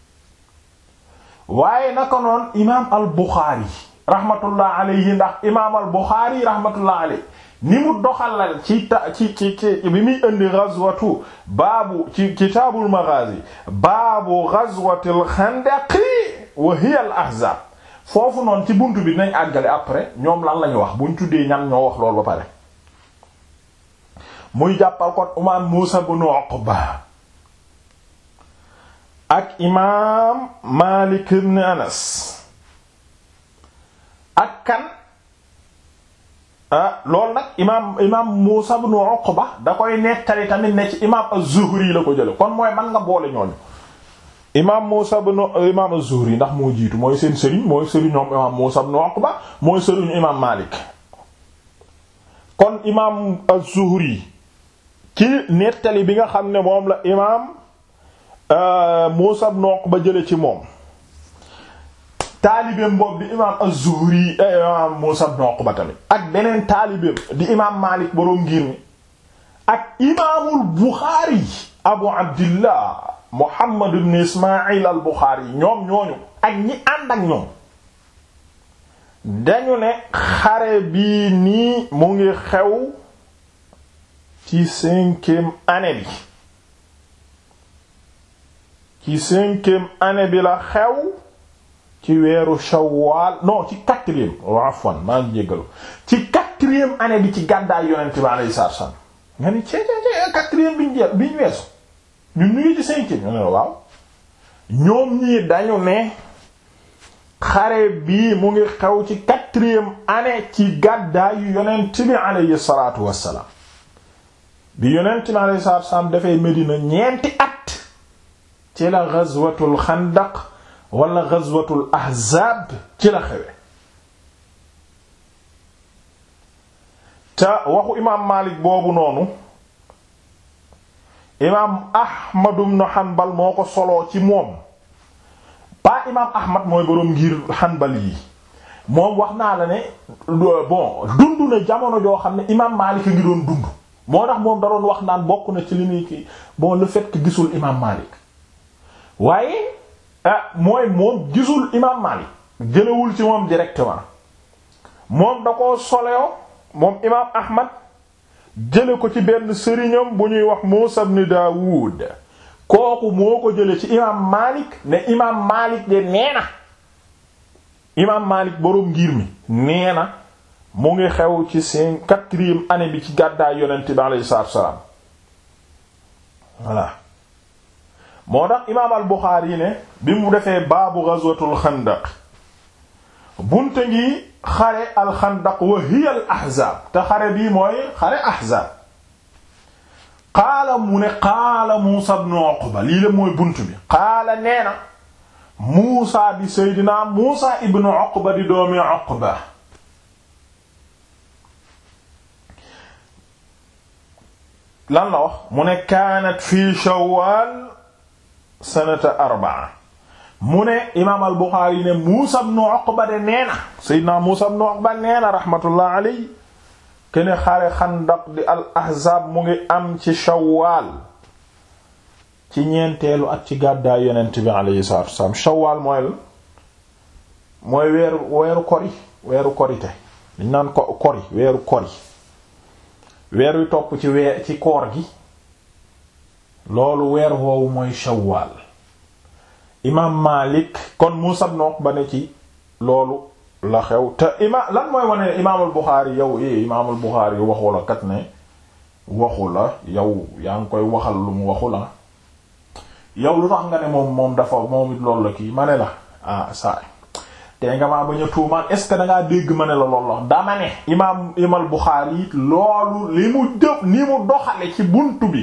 waaye naka noon imaam al Buxaari raxmatullaahi alayhi ndax imaam al Buxaari raxmatullaahi alayhi ni mu doxalal ci ta ci ci ci bi muy indi ghazwatu baabu ci kitaabul maghazi baabu ghazwatil xandaqi wa hiya al ahzab foofu noonu ci buntu bi dinañ àggale après ñoom lan lañu wax buñ tuddee ñan ñoo wax loolu ba pare muy jàppal kon imaam Muusa ibn Uqba ak imaam Maalik ibn Anas ak kan ah loolu nag imaam imaam Muusa ibn Uqba da koy nettali tamit ne ci imaam az-Zuhri la ko jële kon mooy man nga boole ñooñu imaam Muusa ibn imaam az-Zuhri ndax moo jiitu mooy seen sëriñ mooy sëriñ ñoom imaam Muusa ibn Uqba mooy sëriñu imaam Maalik kon imaam az-Zuhri ci nettali bi nga xam ne moom la imaam Muusa ibn Uqba jële ci moom taalibeem boobu di imaam az-Zuhri imaam Muusa ibn Uqba tamit ak beneen taalibeem di imaam Maalik boroom ngir mi ak imaamul Buxaari Abu Abdillah Muhammad ibn Ismaayil al Buxaari ñoom ñooñu ak ñi ànd ak ñoom dañu ne xare bii nii mu ngi xew ci cinquième année bi ci cinquième année bi la xew ci weeru shawwal non ci quatrième afwan maa ngi jéggalu ci quatrième année bi ci gàddaay yonent bi alayhi salaatu wasallam nga ni cee cee quatrième bi ñu jeex bi ñu weesu ñun ñu ngi ci cinquième ñu ne waaw ñoom ñii dañu ne xare bii mu ngi xew ci quatrième année ci gàddaayu yonent bi alayhi salaatu wassalaam bi yonent bi alayhi salaatu wassalaam dafay Medina ñeenti at ci la ghazwatul xandaq wala ghazwatul ahzaab ci la xewe te waxu imaam Maalik boobu noonu imaam Ahmad ibn Hanbal moo ko soloo ci moom pas imaam Ahmad mooy boroom ngir Hanbal yi moom wax naa la ne bon dund na jamono joo xam ne imaam Maalik a ngi doon dund moo tax moom da doon wax naan bokk na ci li muy kii bon le fait que gisul imaam Maalik waaye ah mooy moom gisul imaam Maalik jëlewul ci moom directement moom da koo soloo moom imaam Ahmad jële ko ci benn sëriñam bu ñuy wax Muusa ibn Daawud kooku moo ko jële ci imaam Maalik ne imaam Maalik de nee na imaam Maalik boroom ngir mi nee na mu ngi xew ci seen quatrième année bi ci gàddaay yonent bi alayhi salaatu wassalaam voilà moo tax imaam al Buxaari ne bi mu defee baabu ghazwatul xandaq bunte ngi xare al xandaq wa hiya al ahzaab te xare bii mooy xare ahzaab qaala mu ne qaala Muusa ibn Uqba lii la mooy bunt bi qaala nee na Muusa di Seydina Muusa ibn Uqba di doomi Uqba lan la wax mu ne kaanat fii Shawwal sanata arbaa mu ne imaam al Buxaari ne Muusa ibn Uqba de nee na Seydina Muusa ibn Uqba nee na rahmatullah alayhi kene xare xandaq di al ahzaab mu ngi am ci Shawwal ci ñeenteelu at ci gàddaay yonent bi alayhi salaatu wassalaam Shawwal mooy la mooy weeru weeru kori weeru korite dañ naan ko kori weeru kori weer wi topp ci weer ci koor gi loolu weer woowu mooy Shawwal imaam Maalik kon Muusaa ibn Uqba ne ci loolu la xew te imaam lan mooy wane imaamul Buxaari yow eh imaamul Buxaari waxu la kat ne waxu la yow yaa ngi koy waxal lu mu waxu la yow lu tax nga ne moom moom dafa moom it loolu la kii ma ne la ah saa te nga maa bañ a tuumaan est ce que da ngaa dégg ma ne la loolu la dama ne imaam imaam Buxaari it loolu li mu jëf ni mu doxale ci buntu bi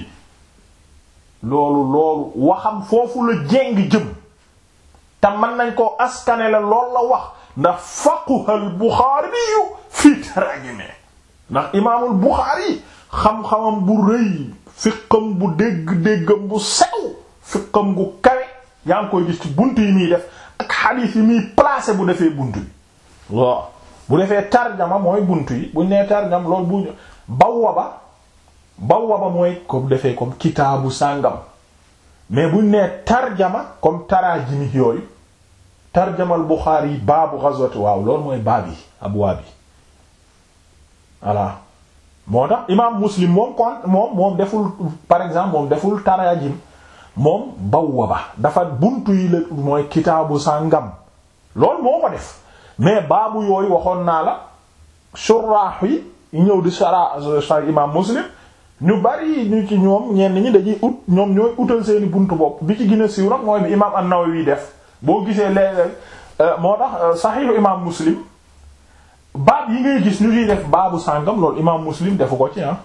loolu loolu waxam foofu la jéng jëm te mën nañ koo askane la loolu la wax ndax faquhal Buxaari yu fii tarajime ndax imaamul Buxaari xam-xamam bu rëy fiqam bu dégg-déggam bu sew fiqam gu kawe yaa ngi koy gis ci bunt yi muy def ak xadiis yi muy placé bu defee bunt bi waaw bu defee tarjama mooy bunt yi buñ nee tarjam loolu bu bawwaba bawwaba mooy comme defee comme kitaabu sàngam mais buñ nee tarjama comme taraajimi yooyu tarjamal Buxaari yi baabu ghazwati waaw loolu mooy baab yi abwaab yi voilà moo tax imaam Muslim moom kon moom moom deful par exemple moom deful taraajim moom bawwaba dafa buntu yi la mooy kitaabu sàngam loolu moo ko def mais baabu yooyu waxoon naa la suraax yi ñëw di sara imaam Muslim ñu bari ñu ci ñoom ñenn ñi dañuy ut ñoom ñooy utal seeni buntu bopp bi ci gën a siiw nag mooy bi imaam an-Nawawi def boo gisee léeg moo tax saxiixu imaam Muslim baab yi ngay gis ñu ciy def baabu sàngam loolu imaam Muslim defu ko ci ah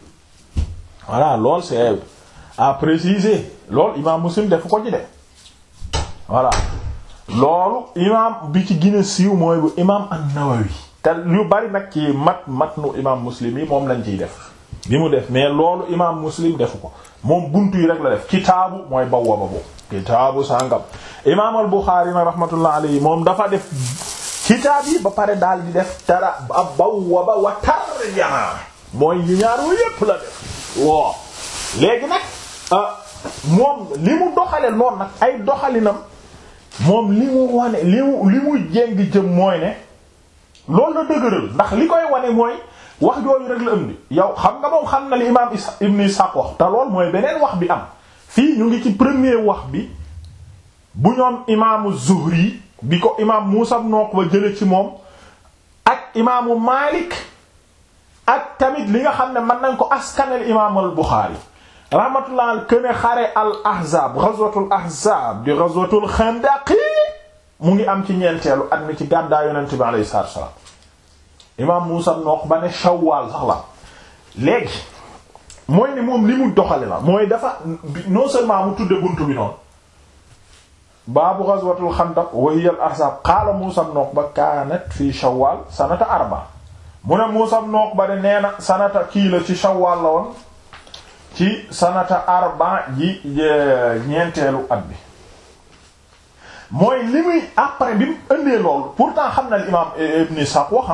voilà loolu c'est à préciser loolu imaam Muslim defu ko ci de voilà loolu imaam bi ci gën a siiw mooy bu imaam an-Nawawi te lu bari nag ci mat matnu imaam Muslim yi moom lañ ciy def bi mu def mais loolu imaam Muslim defu ko moom buntu yi rek la def kitaabu mooy bawwaba bu kitaabu sàngam imaam al-Bukhari na rahmatullah alayhi moom dafa def kitaab yi ba pare daal di def tara ab bawwaba wa tarjama mooy yi ñaar wu yépp la def waaw léegi nag moom li mu doxale noonu nag ay doxalinam moom li mu wane li mu li mu jéng jëm mooy ne loolu la dëgëral ndax li koy wane mooy wax jooju rek la ëmbi yow xam nga moom xam na li imaam Ibn Ishaq wax te lool mooy beneen wax bi am fii ñu ngi ci premier wax bi bu ñoom imaamu Zuhri bi ko imaam Muusa ibn Uqba jële ci moom ak imaamu Maalik ak tamit li nga xam ne mën nañ ko askanel imaamul Buxaari rahmatullah al këne xare al ahzaab ghazwatul ahzaab di ghazwatul xandaqi mu ngi am ci ñeenteelu at mi ci gàddaa yonent bi alayhi salaatu wa salaam imaam Muusa ibn Uqba ne Shawwal sax la léegi mooy ne moom li mu doxale la mooy dafa non seulement mu tudde buntu bi noonu baabu ghazwatul xandaq wa hiya al ahzab qaala Muusa ibn Uqba kaanat fi Shawwal sanata arba mu ne Muusa ibn Uqba de nee na sanata kii la ci Shawwal la woon ci sanata arba ji ñeenteelu at bi mooy li muy après bi mu ëndee loolu pourtant xam na li imaam Ibn Ishaq wax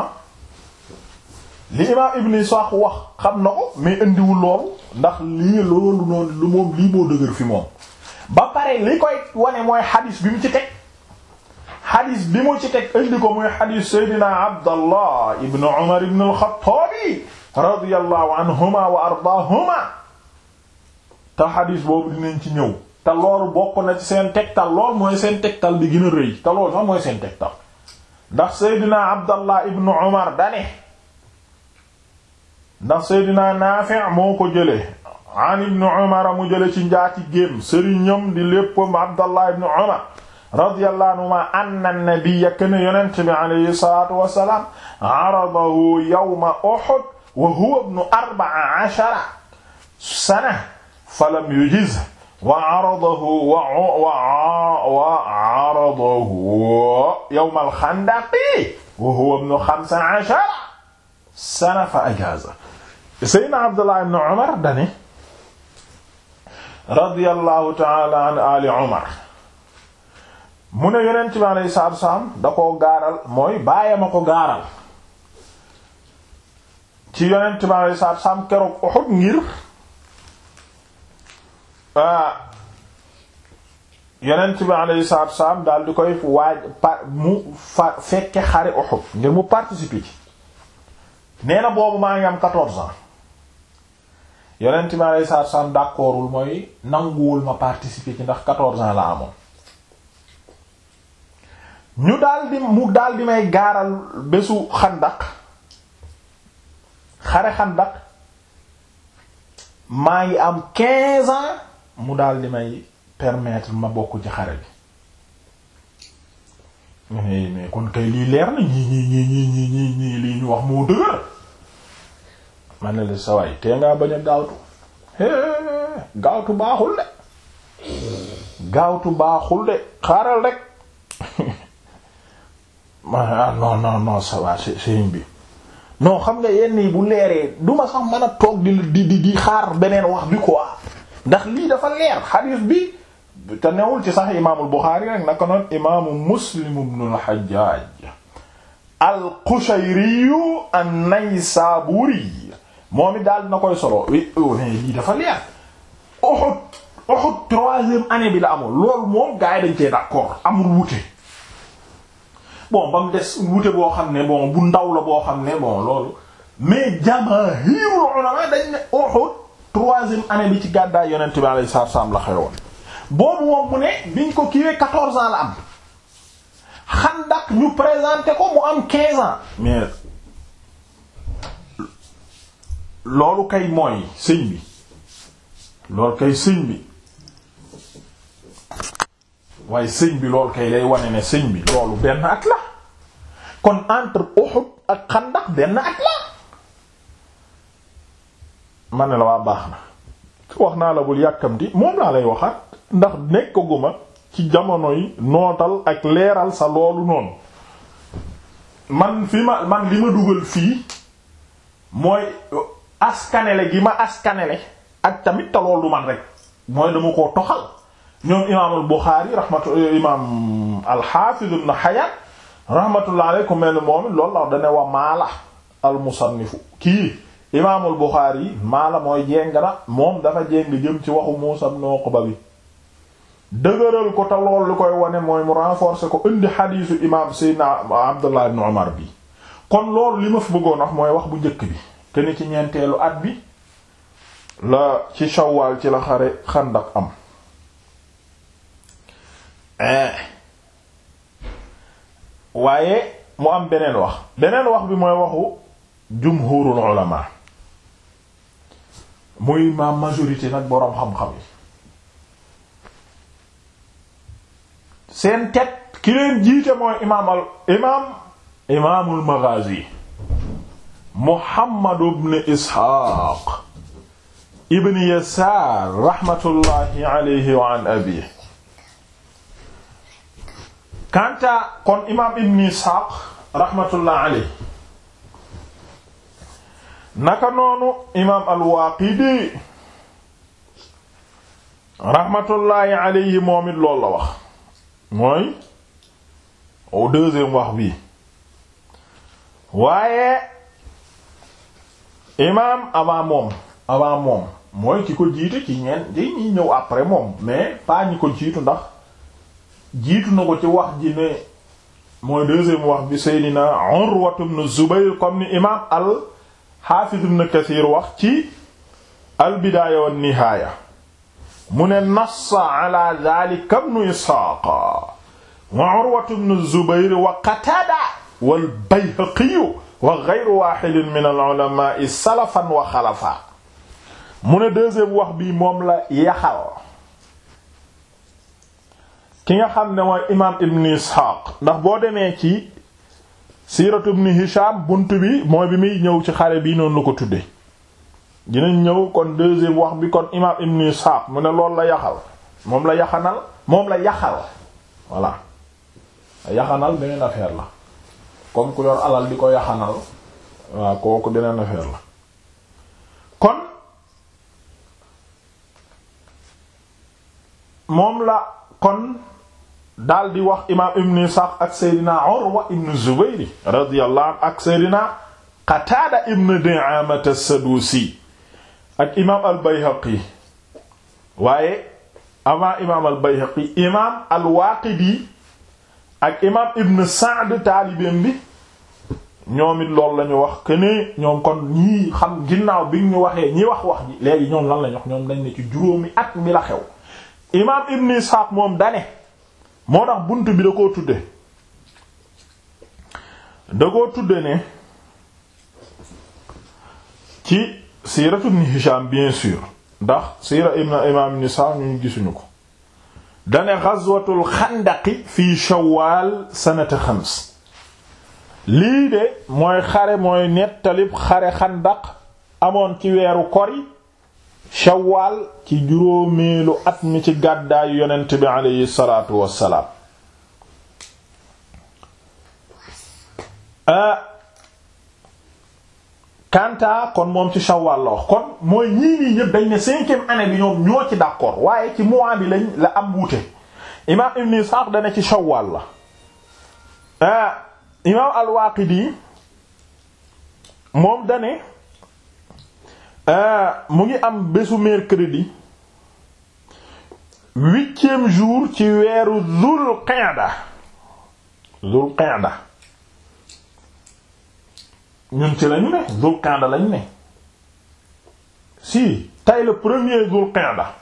li imaam Ibn Ishaq wax xam na ko mais indiwul loolu ndax lii loolu noonu lu moom lii moo dëgër fi moom ba pare li koy wane mooy xadis bi mu ci teg xadis bi mu ci teg indi ko muy xadis Seydina Abdallah ibn Umar ibn al-Khattab radiyallahu anhuma wa ardaahuma te xadiis boobu dinañ ci ñëw te loolu bokk na ci seen tegtal lool mooy seen tegtal bi gën a rëy te loolu sax mooy seen tegtal ndax seydina abdallah ibnu umar dane ndax seydina naafi' moo ko jële an ibnu umar mu jële ci njaati gémm sëriñam di léppam abdallah ibnu umar radiyallahu anhuma anna nabiyya kana yonent bi alayhi salaatu wassalaam aradahu yawma uhud wa huwa ibnu arba'a ashara sana falam yujiz wa aradahu wa wa aradahu yawma al-khandaqi wa huwa ibnu xamsa ashara sana fa ajaaza Seydina Abdullah ibn Umar dane radiyallahu ta'ala an ali Umar mu ne yonent bi alayhi salaatu wassalaam da koo gaaral mooy baayam a ko gaaral ci yonent bi alayhi salaatu wassalaam keroog Uhud ngir yonent bi alayhi salaatu wassalaam daal di koy waaj pa mu fa fekke xare Uhud ngir mu participer ci nee na boobu maa ngi am quatorze ans yonent bi alayhi salaatu wassalaam d'accordul mooy nanguwul ma participer ci ndax quatorze ans la amoon ñu daldi mu daldi may gaaral bésu xandak xare xandak maa ngi am quinze ans mu daldi may permettre ma bokk ci xare bi mais mais kon kay lii leer na ñii ñii ñii ñii ñii ñii ñii lii ñu wax moo dëgër ma ne la sawaay tee ngaa bañ a gaawtu gaawtu baaxul de gaawtu baaxul de xaaral rek ma non non non ça va sëriñ bi non xam nga yenn yi bu leeree du ma sax mën a toog di di di di xaar beneen wax bi quoi ndax lii dafa leer xadiis bi te newul ci sax imaamul Buxaari rek naka noonu imaamu Muslim ibnul Hajjaaj al-Qushayri an-Naysaburi moom it daal na koy solo oui lii dafa leer Uhud Uhud troisième année bi la amul loolu moom gaa yi dañ cee d'accord amul wute bon ba mu des wute boo xam ne bon bu ndaw la boo xam ne bon loolu mais jamaahirul ulama dañ ne Uhud troisième année bi ci gàddaay yonent bi alayhi salaatu salaam la xewoon boobu moom mu ne biñ ko kiiwee quatorze ans la am Xandak ñu présenté ko mu am quinze ans mais loolu kay mooy sëñ bi loolu kay sëñ bi waaye sëñ bi loolu kay lay wane ne sëñ bi loolu benn at la kon entre Uhud ak Xandak benn at la ma ne la waa baax na wax naa la bul yàkkamti moom laa lay waxaat ndax nekkaguma ci jamono yi nootal ak leeral sa loolu noonu man fi ma man li ma dugal fii mooy askanele gi ma askanele ak tamit te loolu du man rek mooy dama koo toxal ñoom imaamul Buxaari rahmatu imaam al-Hafiz ibn Hajar rahmatullah alayhi ku mel ni moom loolu la dane wa maala al-musannifu kii imaamul Buxaari maala mooy jéng na moom dafa jéng jëm ci waxu Muusaa ibn Uqba bi dëgëral ko te lool li koy wane mooy mu renforcer ko indi xadiisu imaam Seydina Abdullah ibn Umar bi kon loolu li ma fi bëggoon wax mooy wax bu njëkk bi te ni ci ñeenteelu at bi la ci Shawwal ci la xare Xandaq am waaye mu am beneen wax beneen wax bi mooy waxu jumhurul ulama muy ma majorité nag boroom xam-xam yi seen tet ki leen jiite mooy imaam al imaam imaamul maghazi muhammad ibn isxaaq ibn yasaar raxmatullahi alayhi wa an abiihi kanta kon imaam ibn isxaaq raxmatullahi alayhi naka noonu imaam al-Waaqidi raxmatullaahi alayhi moom it loolu la wax mooy au deuxième wax bi waaye imaam avant moom avant moom mooy ki ko jiite ci ñeen di ñi ñëw après moom mais pas ñi ko jiitu ndax jiitu na ko ci wax ji ne mooy deuxième wax bi Seydina Urwa ibn Zubayr comme ni imaam al xaafiz ibn kathir wax ci al bidaaya wan nihaaya mu ne nassa ala dhalika ibn isxaaq wa urwatu ibn zubayr wa qataada wal bayhaqi wa ghayru waahidin min al ulama salafan wa xalafa mu ne deuxième wax bi moom la yaxal ki nga xam ne mooy imaam ibn isxaaq ndax boo demee ci siiratu ibn hisham bunt bi mooy bi muy ñëw ci xare bii noonu la ko tudde dinañ ñëw kon deuxième wax bi kon imaam ibn isxaaq mu ne loolu la yaxal moom la yaxanal moom la yaxal voilà yaxanal beneen affaire la comme ku yor alal di ko yaxanal waaw kooku beneen affaire la kon moom la kon daal di wax imaam ibn Ishaq ak Seydina Urwa ibn Zubayr radiyallahu anhu ak Seydina Qataada ibn Di'aama as-Sadusi ak imaam al-Bayhaqi waaye avant imaam al-Bayhaqi imaam al-Waaqidi ak imaam ibn Sa'd taalibeem bi ñoom it loolu la ñu wax que ne ñoom kon ñii xam ginnaaw bi ñu waxee ñi wax wax ji léegi ñoom lan lañ wax ñoom dañ ne ci juróomi at mi la xew imaam ibn Ishaq moom dane moo tax bunt bi da koo tudde da koo tudde ne ci siiratu ibn Hisham bien sûr ndax siira ibn imaam ibn Ishaq ñu gisuñu ko dane ghazwatul xandaqi fi shawwal sanata xams lii de mooy xare mooy nettalib xare xandaq amoon ci weeru kori shawwal ci juróomeelu at mi ci gàddaayu yonent bi aleyhi salaatu wassalaam kanta kon moom ci shawwal la wax kon mooy ñii nii ñëpp dañ ne cinquième année bi ñoom ñoo ci d'accord waaye ci mois bi lañ la am wuute imaam ibn Ishaq dana ci shawwal la imaam al-Waaqidi moom dane mu ngi am bésu mercredi huitième jour ci weeru Zul Qa'da Zul Qa'da ñun ci lañu ne Zul Qa'da lañu ne si tey le premier Zul Qa'da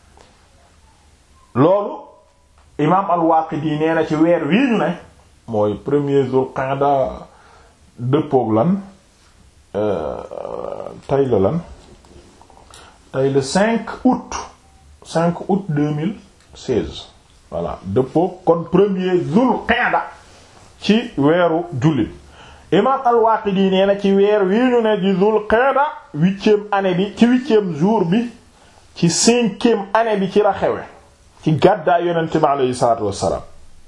loolu imaam al-Waaqidi nee na ci weer wii ñu ne mooy premier Zul Qa'da dëppook lan tey la lan tey le 5 août 5 août 2016 voilà dëppook kon premier Zul Qa'da ci weeru jullit imaam al-Waaqidi nee na ci weer wii ñu ne di Zul Qa'da huitième année bi ci huitième jour bi ci cinquième année bi ci la xewe ci gàddaay yonent bi aleyhi salaatu wassalaam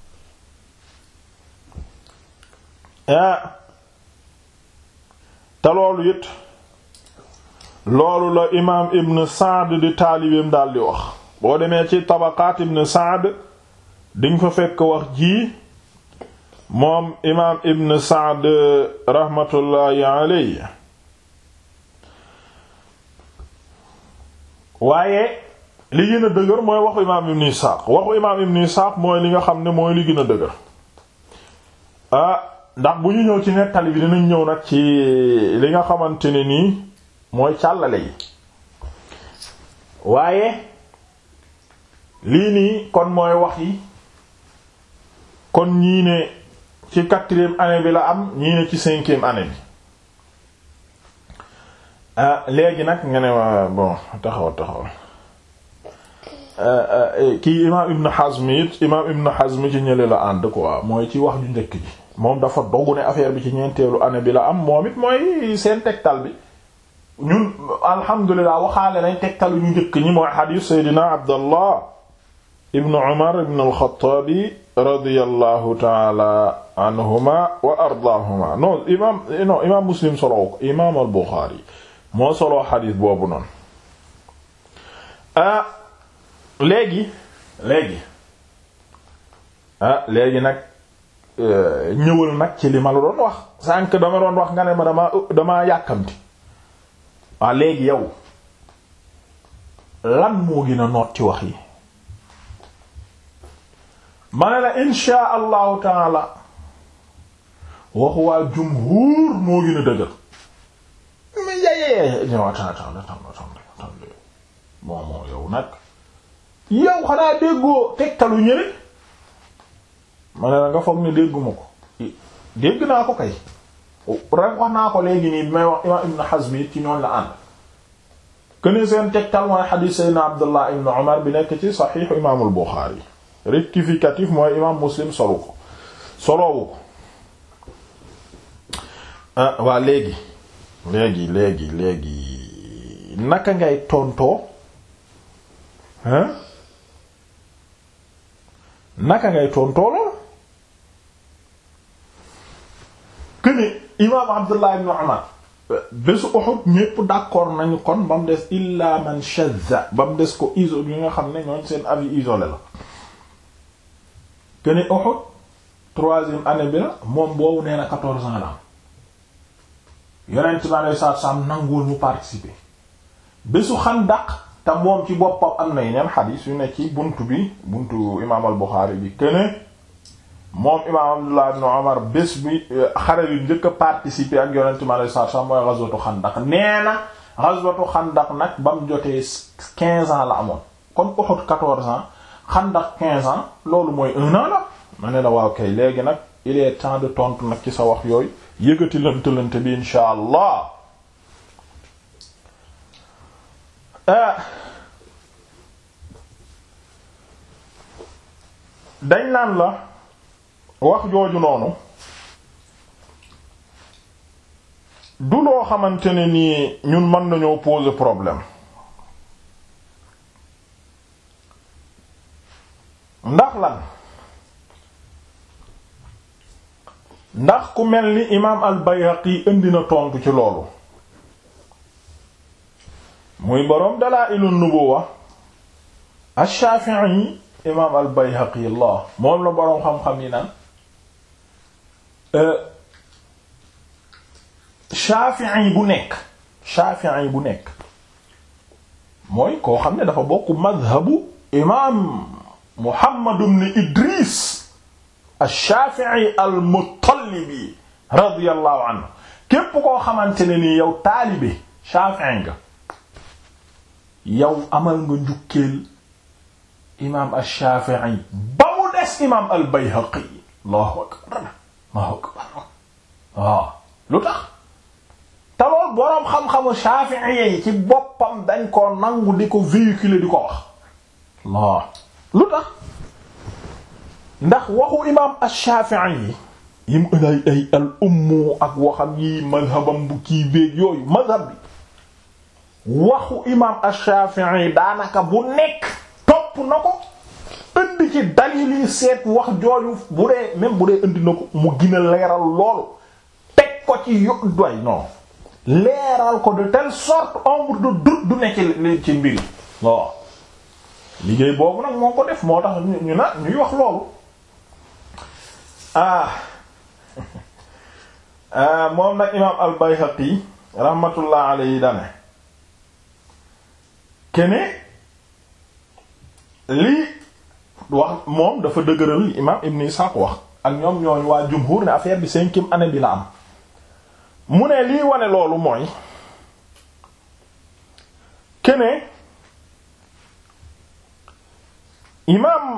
te loolu it loolu la imaam ibn Saad di taalibeem daal di wax boo demee ci tabaqaat ibn Saad dinga fa fekk wax ji moom imaam ibn Saad rahmatullahi alayhi waaye li gën a dëgër mooy waxu imaam ibn Isaaq waxu imaam ibn Isaaq mooy li nga xam ne mooy li gën a dëgër ah ndax bu ñu ñëw ci nettali bi dinañ ñëw nag ci li nga xamante ne nii mooy càllale yi waaye lii nii kon mooy wax yi kon ñii ne ci quatrième année bi la am ñii ne ci cinquième année bi ah léegi nag nga ne ma bon taxaw taxaw kii imaam Ibn Hazm it imaam Ibn Hazm ci ñële la ànd quoi mooy ci wax ju njëkk ji moom dafa dogu ne affaire bi ci ñeenteelu année bi la am moom it mooy seen tegtal bi ñun alhamdulilah waxaale nañ tegtalu ñu njëkk ñi mooy xadiis Seydina Abdallah Ibn Umar Ibn al-Khattabi radiyallahu taala anhuma wa ardaahuma non imaam non imaam Muslim soloo ko imaam al-Bukhari moo soloo xadiis boobu noonu ah léegi léegi ah léegi nag ñëwal nag ci li ma la doon wax sànq dama doon wax nga ne ma dama dama yàkkamti waaw léegi yow lan moo gën a noot ci wax yi ma ne la insha allahu taala waxu waa jumhuur moo gën a dëgër eh non attends attends attends attends bon bon yow nag yow xanaa déggoo tegtalu ñële ma ne la nga foog ne dégguma ko dégg naa ko kay rek wax naa ko léegi nii bi may wax imam Ibn Hazm it ci ñooñ la ànd këne seen tegtal mooy xadiis Seydina Abdullah ibn Umar bi nekk ci saxiixu imaamul Buxaari rectificatif mooy imam Muslim solu ko soloowu ko ah waa léegi léegi léegi léegi naka ngay tontoo hein naka ngay tontoo lool këne imaam Abdullah ibn Umar bésu Uhud ñépp d'accord nañu kon ba mu des illa man shadda ba mu des ko iso yi nga xam ne ñooñ seen avis isolé la këne Uhud troisième année bi la moom boobu nee na quatorze ans la yonent bi alei satu salaam nanguwul mu participer bésu Xandaq te moom ci boppam am na yeneen xadiis yu ne ci buntu bi buntu imaam al Buxaari bi këne moom imaam Abdullah ibn Umar bés bi xare bi njëkk a participer ak yonent bi alei satu salaam mooy ghazwatu Xandaq nee na ghazwatu Xandaq nag ba mu jotee quinze ans la amoon comme Uhud quatorze ans Xandaq quinze ans loolu mooy un an la ma ne la waaw kay léegi nag il est temps de tontu nag ci sa wax yooyu yëgati lënt lënt bi insha allah dañ naan la wax jooju noonu du loo xamante ne nii ñun mën nañoo poser problème ndax lan ndax ku mel ni imaam al Bayhaqi indi na tontu ci loolu muy boroom Dalaa'ilun Nubuwwa ash-Shafi'i imaam al Bayhaqi Allah moom la boroom xam-xam yi naan Shafi'i bu nekk Shafi'i bu nekk mooy koo xam ne dafa bokk madhabu imaam Muhammad ibn Idris ash-Shafi'i al-Muttalibi radiyallahu anhu képp koo xamante ne nii yow taalibe Shafi'i nga yow amal nga njukkeel imaam ash-Shafi'i ba mu des imaam al-Bayhaqi Allahu akbar Allahu akbar waaw lu tax te lool boroom xam-xamu Shafi'i yi ci boppam dañ ko nangu di ko véhiculer di ko wax Allah lu tax ndax waxu imaam ash-Shafi'i yi yim ay ay al ummu ak waxam yi madhabam bu kii béeg yooyu madhab bi waxu imaam ash-Shafi'i daanaka bu nekk topp na ko indi ci dalil yi seet wax jooju bu dee même bu dee indi na ko mu gën a leeral loolu teg ko ci yo doy non leeral ko de telle sorte ombre de doute du nekk ci ci mbiri waaw liggéey boobu nag moo ko def moo tax ñu na ñuy wax loolu ah moom nag imaam al-Bayhaqi rahmatullah alayhi dane kene lii wax moom dafa dëgëral imaam Ibn Ishaq wax ak ñoom ñooñ waa jumhur ne affaire bi cinquième année bi la am mu ne lii wane loolu mooy kene imaam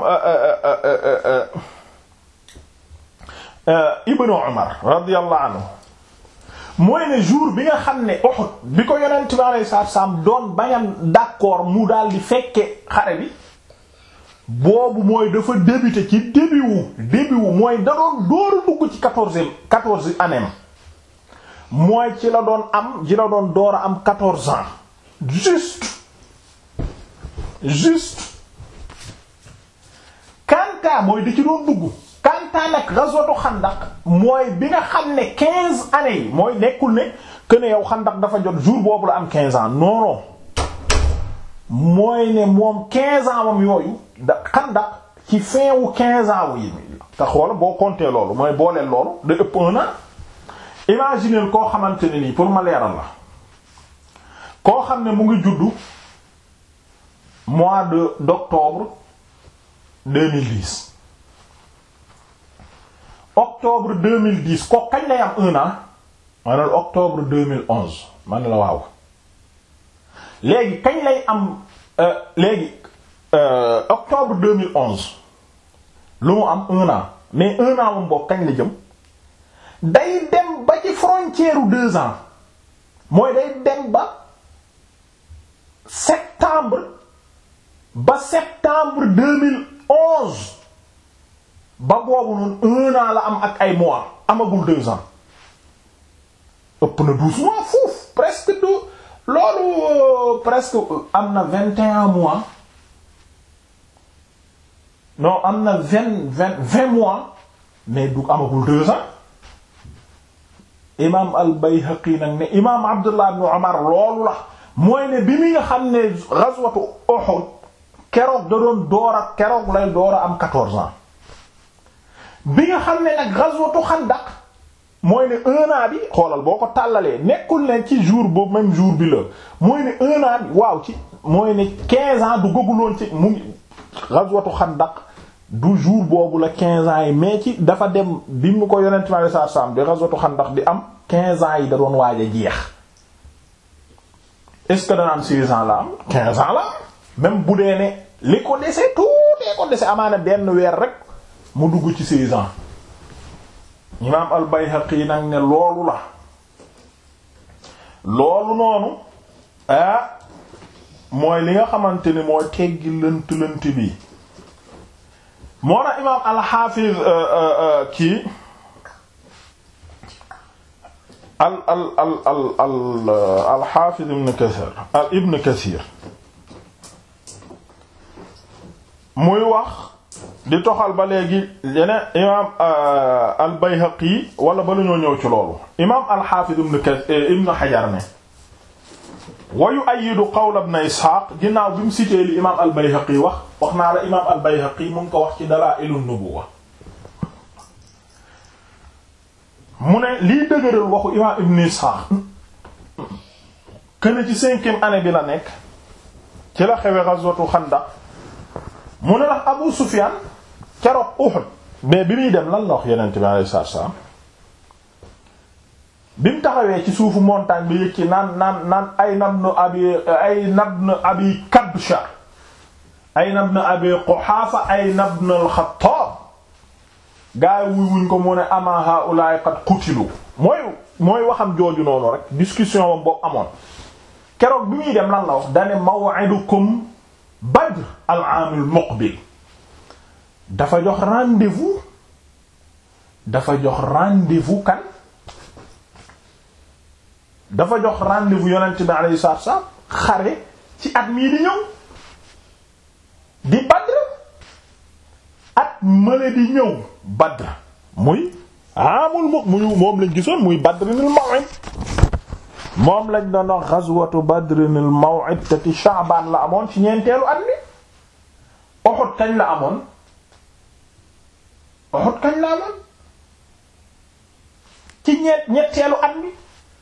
Ibnu Umar radiyallahu anhu mooy ne jour bi nga xam ne Uhud bi ko yonent bi alayhi salaatu salaam doon bañam d'accord mu daal di fekke xare bi boobu mooy dafa débuté ci début wu début wu mooy da doon dóoru dugg ci quatorzième quatorze année mooy ci la doon am ci la doon door a am quatorze ans juste juste kanta mooy da ci doon dugg kanta nag ghazwatu xandak mooy bi nga xam ne quinze années yi mooy nekkul ne que ne yow xandak dafa jot jour boobu la am quinze ans non non mooy ne moom quinze ans moom yooyu da xandak ci fin wu quinze ans wu yi te xoola boo compter loolu mooy booleel loolu da ëpp un an imaginer koo xamante ne nii pour ma leeral la koo xam ne mu ngi juddu mois de d'octobre 2010 octobre 2010 ko kañ lay am un an maanaam octobre 2011 man la waaw léegi kañ lay am léegi octobre 2011 lu mu am un an mais un an moom boobu kañ la jëm day dem ba ci frontière u deux ans mooy day dem ba septembre ba septembre 2011 ba boobu noonu un an la am ak ay mois amagul deux ans ëpp na douze mois foofu presque du loolu presque am na vingt et un mois non am na vingt vingt vingt mois mais du amagul deux ans imaam al-Bayhaqi nag ne imaam Abdullah ibn Umar loolu la mooy ne bi mi nga xam ne ghazwatu Uhud keroog da doon door a keroog lay door a am quatorze ans bi nga xam ne nag ghazwatu Xandaq mooy ne un an bi xoolal boo ko tàllalee nekkul leen ci jour boobu même jour bi la mooy ne un an bi waaw ci mooy ne quinze ans du gëguloon ci mu ngi ghazwatu Xandaq du jour boobu la quinze ans yi mais ci dafa dem bi mu ko yonent mi saa saam bi ghazwatu Xandaq di am quinze ans yi da doon waaj a jeex est-ce que danaan seize ans la am quinze ans la am même bu dee ne li ko dese tuutee ko dese amaana benn weer rek mu dugg ci seize ans imaam al-Bayhaqi nag ne loolu la loolu noonu ah mooy li nga xamante ni mooy teggi lënt lënt bi moo na imaam al-Hafiz kii al al al al al al-Hafiz ibn Kathir al ibn Kathir muy wax di toxal ba léegi yeneen imaam al-Bayhaqi wala ba la ñoo ñëw ci loolu imaam al-Hafiz ibn Kathir ibn Hajar ne wa yu'ayyidu qawla ibn Ishaq ginnaaw bi mu cité li imaam al-Bayhaqi wax wax naa la imaam al-Bayhaqi mu ngi ko wax ci Dalaa'il an-Nubuwwa mu ne liy dëgëral waxu imaam ibn Ishaq kën ci cinquième année bi la nekk ci la xewe ghazwatu Xandaq mu ne ndax Abu Sufyan keroog Uhud mais bi muy dem lan la wax Yonent bi alayhi salaatu salaam bi mu taxawee ci suufu montagne bi yëg ci naan naan naan ay nabnu abi ay nabnu abi Kabsha ay nabnu abi Quhaafa ay nabnu al-Khattaab gaa yi wuy wuñ ko mu ne ama haa'ulaa'i qad qutilu mooy mooy waxam jooju noonu rek discussion wam boobu amoon keroog bi muy dem lan la wax dane maw'idukum Badr al-aam al-muqbil dafa jox rendez-vous dafa jox rendez-vous kan dafa jox rendez-vous yonent bi alayhi salaatu wa salaam xare ci at mii di ñëw di Badr at mële di ñëw Badr muy aamul mu muy moom lañ gisoon muy Badrinil maw'id moom lañ doon wax ghazwatu Badrinil maw'id te ci Sha'ban la amoon ci ñeenteelu at mi Uhud kañ la amoon Uhud kañ la amoon ci ñeent ñetteelu at mi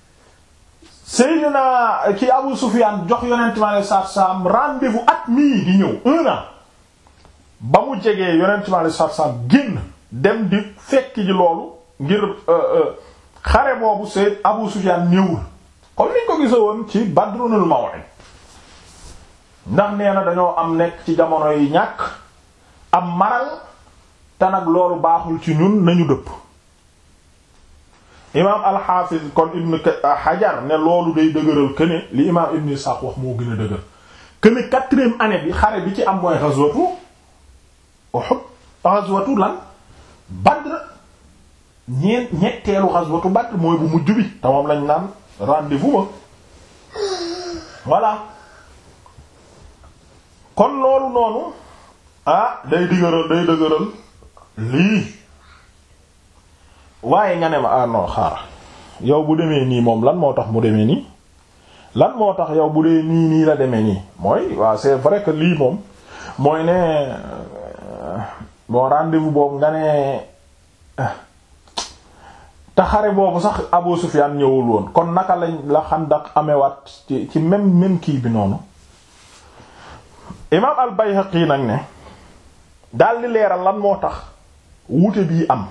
Seydina ki Abu Sufyan jox yonent mi alayhi salaatu salaam rendez-vous at mii di ñëw un an ba mu jegee yonent mi alayhi salaatu salaam génn dem di fekk ji loolu ngir xare boobu Seyd Abu Sufyan ñëwul comme niñ ko gisa woon ci Badrunul Maw'id ndax nee na dañoo am nekk ci jamono yi ñàkk am maral te nag loolu baaxul ci ñun nañu dëpp imaam al-Hafiz kon Ibn Hajar ne loolu day dëgëral que ne li imaam Ibn Ishaq wax moo gën a dëgër que ne quatrième année bi xare bi ci am mooy ghazwatu Uhud ghazwatu lan Badr ñeent ñetteelu ghazwatu Badr mooy bu mujj bi te moom lañ naan rendez-vous ba voilà kon loolu noonu ah day dëgëral day dëgëral lii waaye nga ne ma ah non xaar yow bu demee nii moom lan moo tax mu demee nii lan moo tax yow bu dee nii nii la demee nii mooy waaw c'est vrai que lii moom mooy ne bon rendez-vous boobu nga ne te xare boobu sax Abu Sufyan ñëwul woon kon naka lañ la Xandaq amewaat ci ci même même kii bi noonu imaam al-Bayhaqi nag ne daal di leeral lan moo tax wuute bii am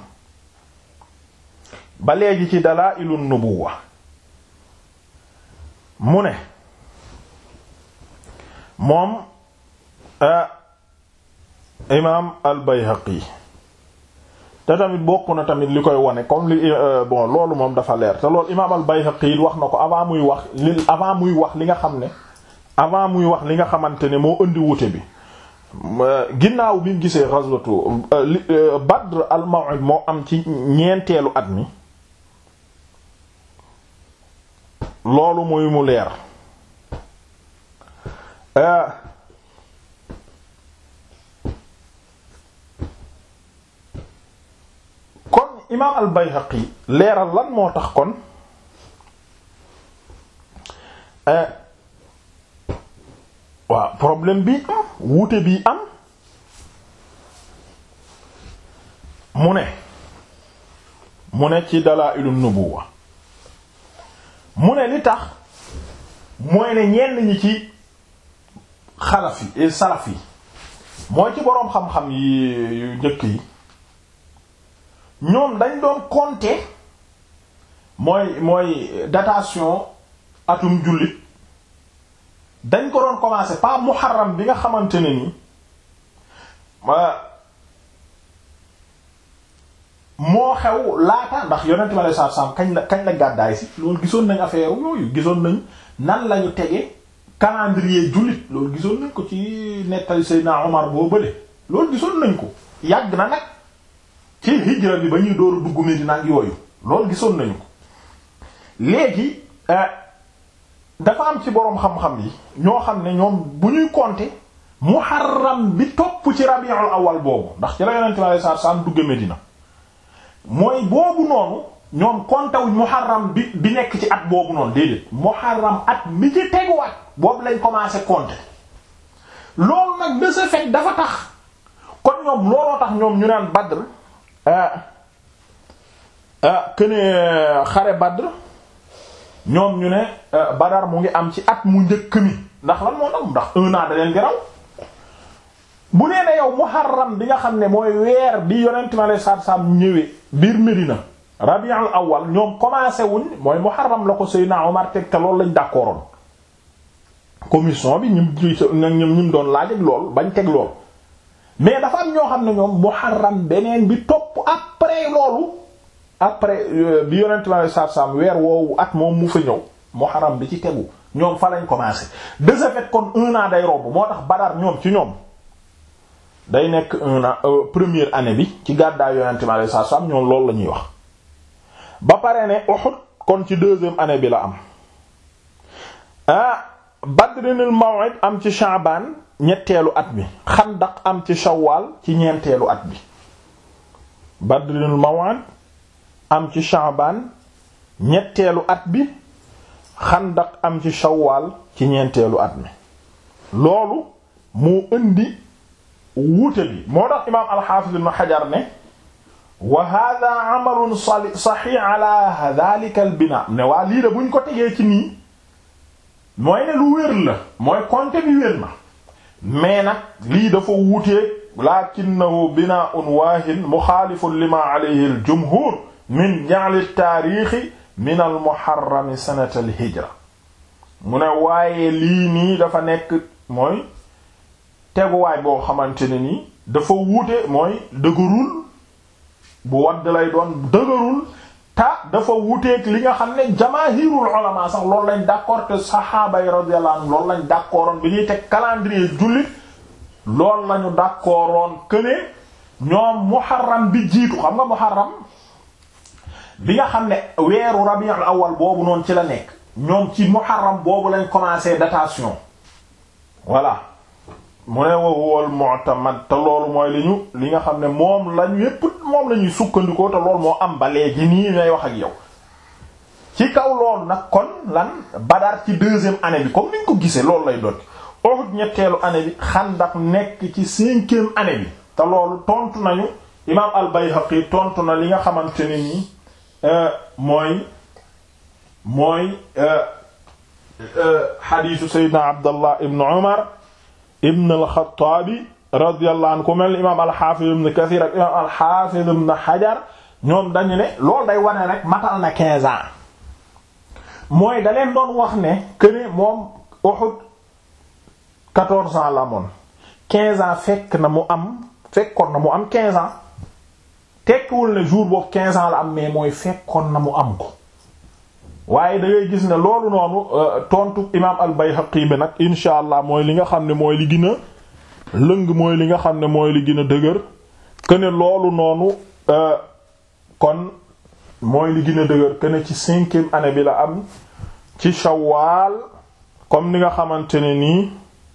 ba léegi ci Dalaa'ilun Nubuwwa mu ne moom imaam al-Bayhaqi te tamit bokk na tamit li koy wone comme li bon loolu moom dafa leer te loolu imaam al-Bayhaqi wax na ko avant muy wax li avant muy wax li nga xam ne avant muy wax li nga xamante ne moo indi wute bi ginnaaw bi mu gisee ghazwatu Badr al-Maw'id moo am ci ñeenteelu at mi loolu muy mu leer kon imaam al-Bayhaqi leeral lan moo tax kon waaw problème bi am wuute bi am mu ne mu ne ci dalaa'ilun nubuwa mu ne li tax mooy ne ñenn ñi ci xalaf yi et salaf yi mooy ci boroom xam-xam yi yu njëkk yi ñoom dañ doon compter mooy mooy datation atum jullit dañ ko doon commencer pas muharram bi nga xamante ne ni moo xew laata ndax yonent ma lay saab saab kañ la kañ la gàddaay si loolu gisoon nañ affaire yooyu gisoon nañ nan lañu tege calendrier jullit loolu gisoon nañ ko ci nettali Seydina Omar boo bële loolu gisoon nañ ko yàgg na nag ci hijra bi ba ñuy dooru dugg Medina ak yooyu loolu gisoon nañu ko léegi dafa am ci boroom xam-xam yi ñoo xam ne ñoom bu ñuy compter muharram bi topp ci rabiul awal boobu ndax ci la yonent bi alayhi salaatu salaam dugg Medina mooy boobu noonu ñoom compter wuñ muharram bi bi nekk ci at boobu noonu déedéet muharram at mi ci teguwaat boobu lañ commencé compter loolu nag de ce fait dafa tax kon ñoom looloo tax ñoom ñu naan Badr ah que ne xare Badr ñoom ñu ne Badar mu ngi am ci at mu njëkk mi ndax lan moo tax ndax un an da leen di raw bu nee ne yow Muharram bi nga xam ne mooy weer bi yonent ma lay saab-saab ñëwee biir Medina Rabiul Awwal ñoom commencé wuñ mooy Muharram la ko Seydina Omar teg te loolu lañ d'accordoon commission bi ñum ñum ñum doon laaj ak lool bañ teg lool mais dafa am ñoo xam ne ñoom Muharram beneen bi topp après loolu après bi yonent ma lay saab-saab weer woowu at moom mu fa ñëw Muharram bi ci tegu ñoom fa lañ commencé de ce fait kon un an day romb moo tax Badar ñoom ci ñoom day nekk un an première année bi ci gàddaay yonente mi alayhi salaam ñoom loolu la ñuy wax ba pare ne Uhud kon ci deuxième année bi la am ah Badrinul Maw'id am ci Sha'ban ñetteelu at bi Xandaq am ci Shawwal ci ñeenteelu at bi Badrinul Maw'id am ci Sha'ban ñetteelu at bi Xandaq am ci Shawwal ci ñeenteelu at mi loolu moo indi wuute bi moo tax imaam al-Hafiz ibn Hajar ne wa hadha amalun sahih ala dhalika al-bina ne waa lii de buñ ko tegee ci nii mooy ne lu wér la mooy compte bi wér na mais nag lii dafa wuutee lakinnahu bina'un waahin muxaalifun lima alayhi al-jumhur min ja'l at-taarix min al-muharram sanata al-hijra mu ne waaye lii nii dafa nekk mooy teguwaay boo xamante ne nii dafa wuute mooy dëgërul bu wadd lay doon dëgërul ta dafa wuuteeg li nga xam ne jamaahirul ulama sax loolu lañ d'accord te saxaaba yi radiyallahu anhum loolu lañ d'accordoon bi ñuy teg calendrier jullit loolu lañu d'accordoon que ne ñoom muharram bi jiitu xam nga muharram bi nga xam ne weeru rabiul awal boobu noonu ci la nekk ñoom ci muharram boobu lañ commencé datation voilà mu ne wowol mu'tamad te loolu mooy li ñu li nga xam ne moom lañu yépp moom la ñuy sukkandikoo te loolu moo am ba léegi nii ngay wax ak yow ci kaw loolu nag kon lan Badar ci deuxième année bi comme niñ ko gisee loolu lay doon Uhud ñetteelu année bi Xandaq nekk ci cinquième année bi te loolu tontu nañu imaam al-Bayhaqi tontu na li nga xamante ne nii mooy mooy xadiisu Seydina Abdallah ibn Umar ibn al-Xattaabi radiyallahu anhu ku mel imaam al-Xaafiz ibn Kasiir ak imaam al-Xaafiz ibn Hajar ñoom dañu ne loolu day wane rek matal na 15 ans mooy da leen doon wax ne que ne moom Uhud quatorze ans la amoon quinze ans fekk na mu am fekkoon na mu am quinze ans tekkiwul ne jour boobu quinze ans la am mais mooy fekkoon na mu am ko waaye da ngay gis ne loolu noonu tontu imaam al-Bayhaqi bi nag insha allah mooy li nga xam ne mooy li gën a lëng mooy li nga xam ne mooy li gën a dëgër que ne loolu noonu kon mooy li gën a dëgër que ne ci cinquième année bi la am ci Shawwal comme ni nga xamante ne nii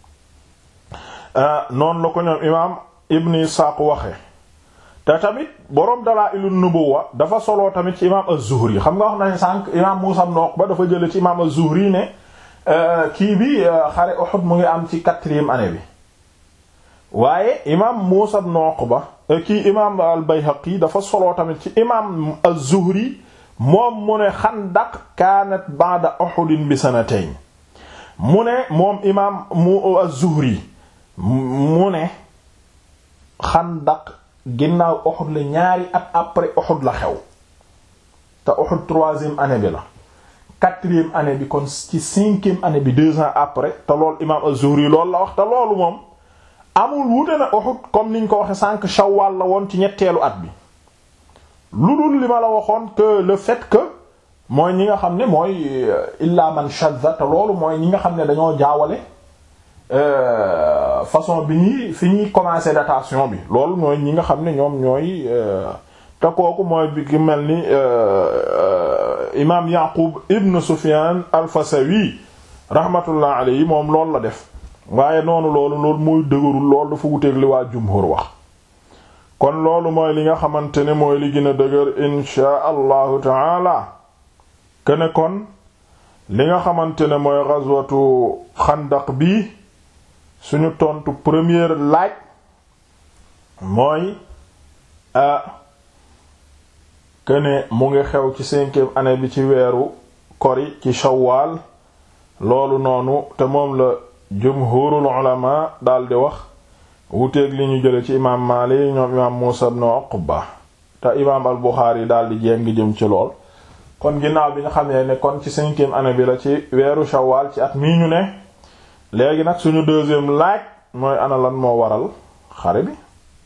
noonu la ko ñoom imaam Ibn Isaaq waxe te tamit boroom Dalaa'ilun Nubuwwa dafa soloo tamit ci imaam az-Zuhri xam nga wax nañ sànq imaam Muusaa ibn Uqba dafa jële ci imaam az-Zuhri ne kii bi xare Uhud mu ngi am ci quatrième année bi waaye imaam Muusaa ibn Uqba kii imaam al-Bayhaqi dafa soloo tamit ci imaam az-Zuhri moom mu ne Xandaq kaanat ba'da Uhud bi sanatayn mu ne moom imaam mu az-Zuhri mu ne Xandaq ginnaaw Uhud la ñaari at après Uhud la xew te Uhud troisième année bi la quatrième année bi kon ci cinquième année bi deux ans après te loolu imaam az-Zuhri loolu la wax te loolu moom amul wute na Uhud comme niñ ko waxe sànq Shawwal la woon ci ñetteelu at bi lu dul li ma la waxoon que le fait que mooy ñi nga xam ne mooy illa man shadda te loolu mooy ñi nga xam ne dañoo jaawale façon bi ñuy fi ñuy commencer datation bi loolu mooy ñi nga xam ne ñoom ñooy te kooku mooy bi ki mel ni imaam Yaqub ibn Sufyan al-Fasawi rahmatullah alayhi moom loolu la def waaye noonu loolu loolu mooy dëgërul loolu dafa wuteeg li waa jumhur wax kon loolu mooy li nga xamante ne mooy li gën a dëgër inshaa allahu taala kene kon li nga xamante ne mooy ghazwatu xandaq bi suñu tontu première laaj mooy a kene mu ngi xew ci cinquième année bi ci weeru kori ci shawwal loolu noonu te moom la jumhurul ulama daldi wax wuteeg li ñu jële ci imaam Maalik ñoom imaam Muusa ibn Uqba te imaam al Buxaari daldi jéng jëm ci lool kon ginnaaw bi nga xam ne ne kon ci cinquième année bi la ci weeru shawwal ci at mii ñu ne léegi nag suñu deuxième laaj mooy ana lan moo waral xare bi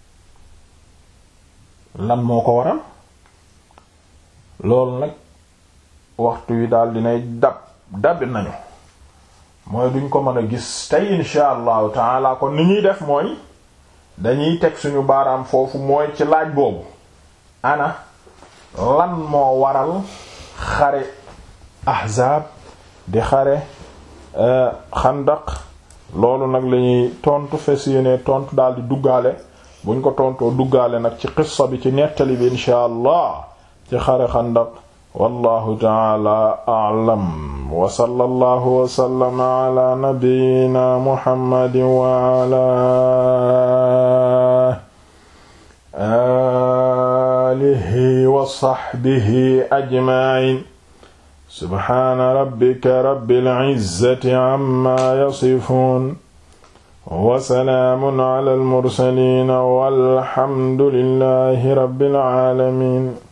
lan moo ko waral loolu nag waxtu wi daal dinay dab dabi nañu mooy duñ ko mën a gis tey insha allahu taala kon ni ñuy def mooy dañuy teg suñu baaraam foofu mooy ci laaj boobu ana lan moo waral xare ahzaab di xare xandaq loolu nag lañuy tontu fes yéene tontu daal di duggaale buñ ko tontoo duggaale nag ci qissa bi ci nettali bi insha allah ci xare xandaq wallahu taala a'lam wa sallallahu wa sallama ala nabiyyina muhammadin wa ala alihi wa sahbihi ajma'in subhana rabbika rabbil izzati amma yasifun wa salaamun ala al mursalin walhamdulillahi rabbil alamin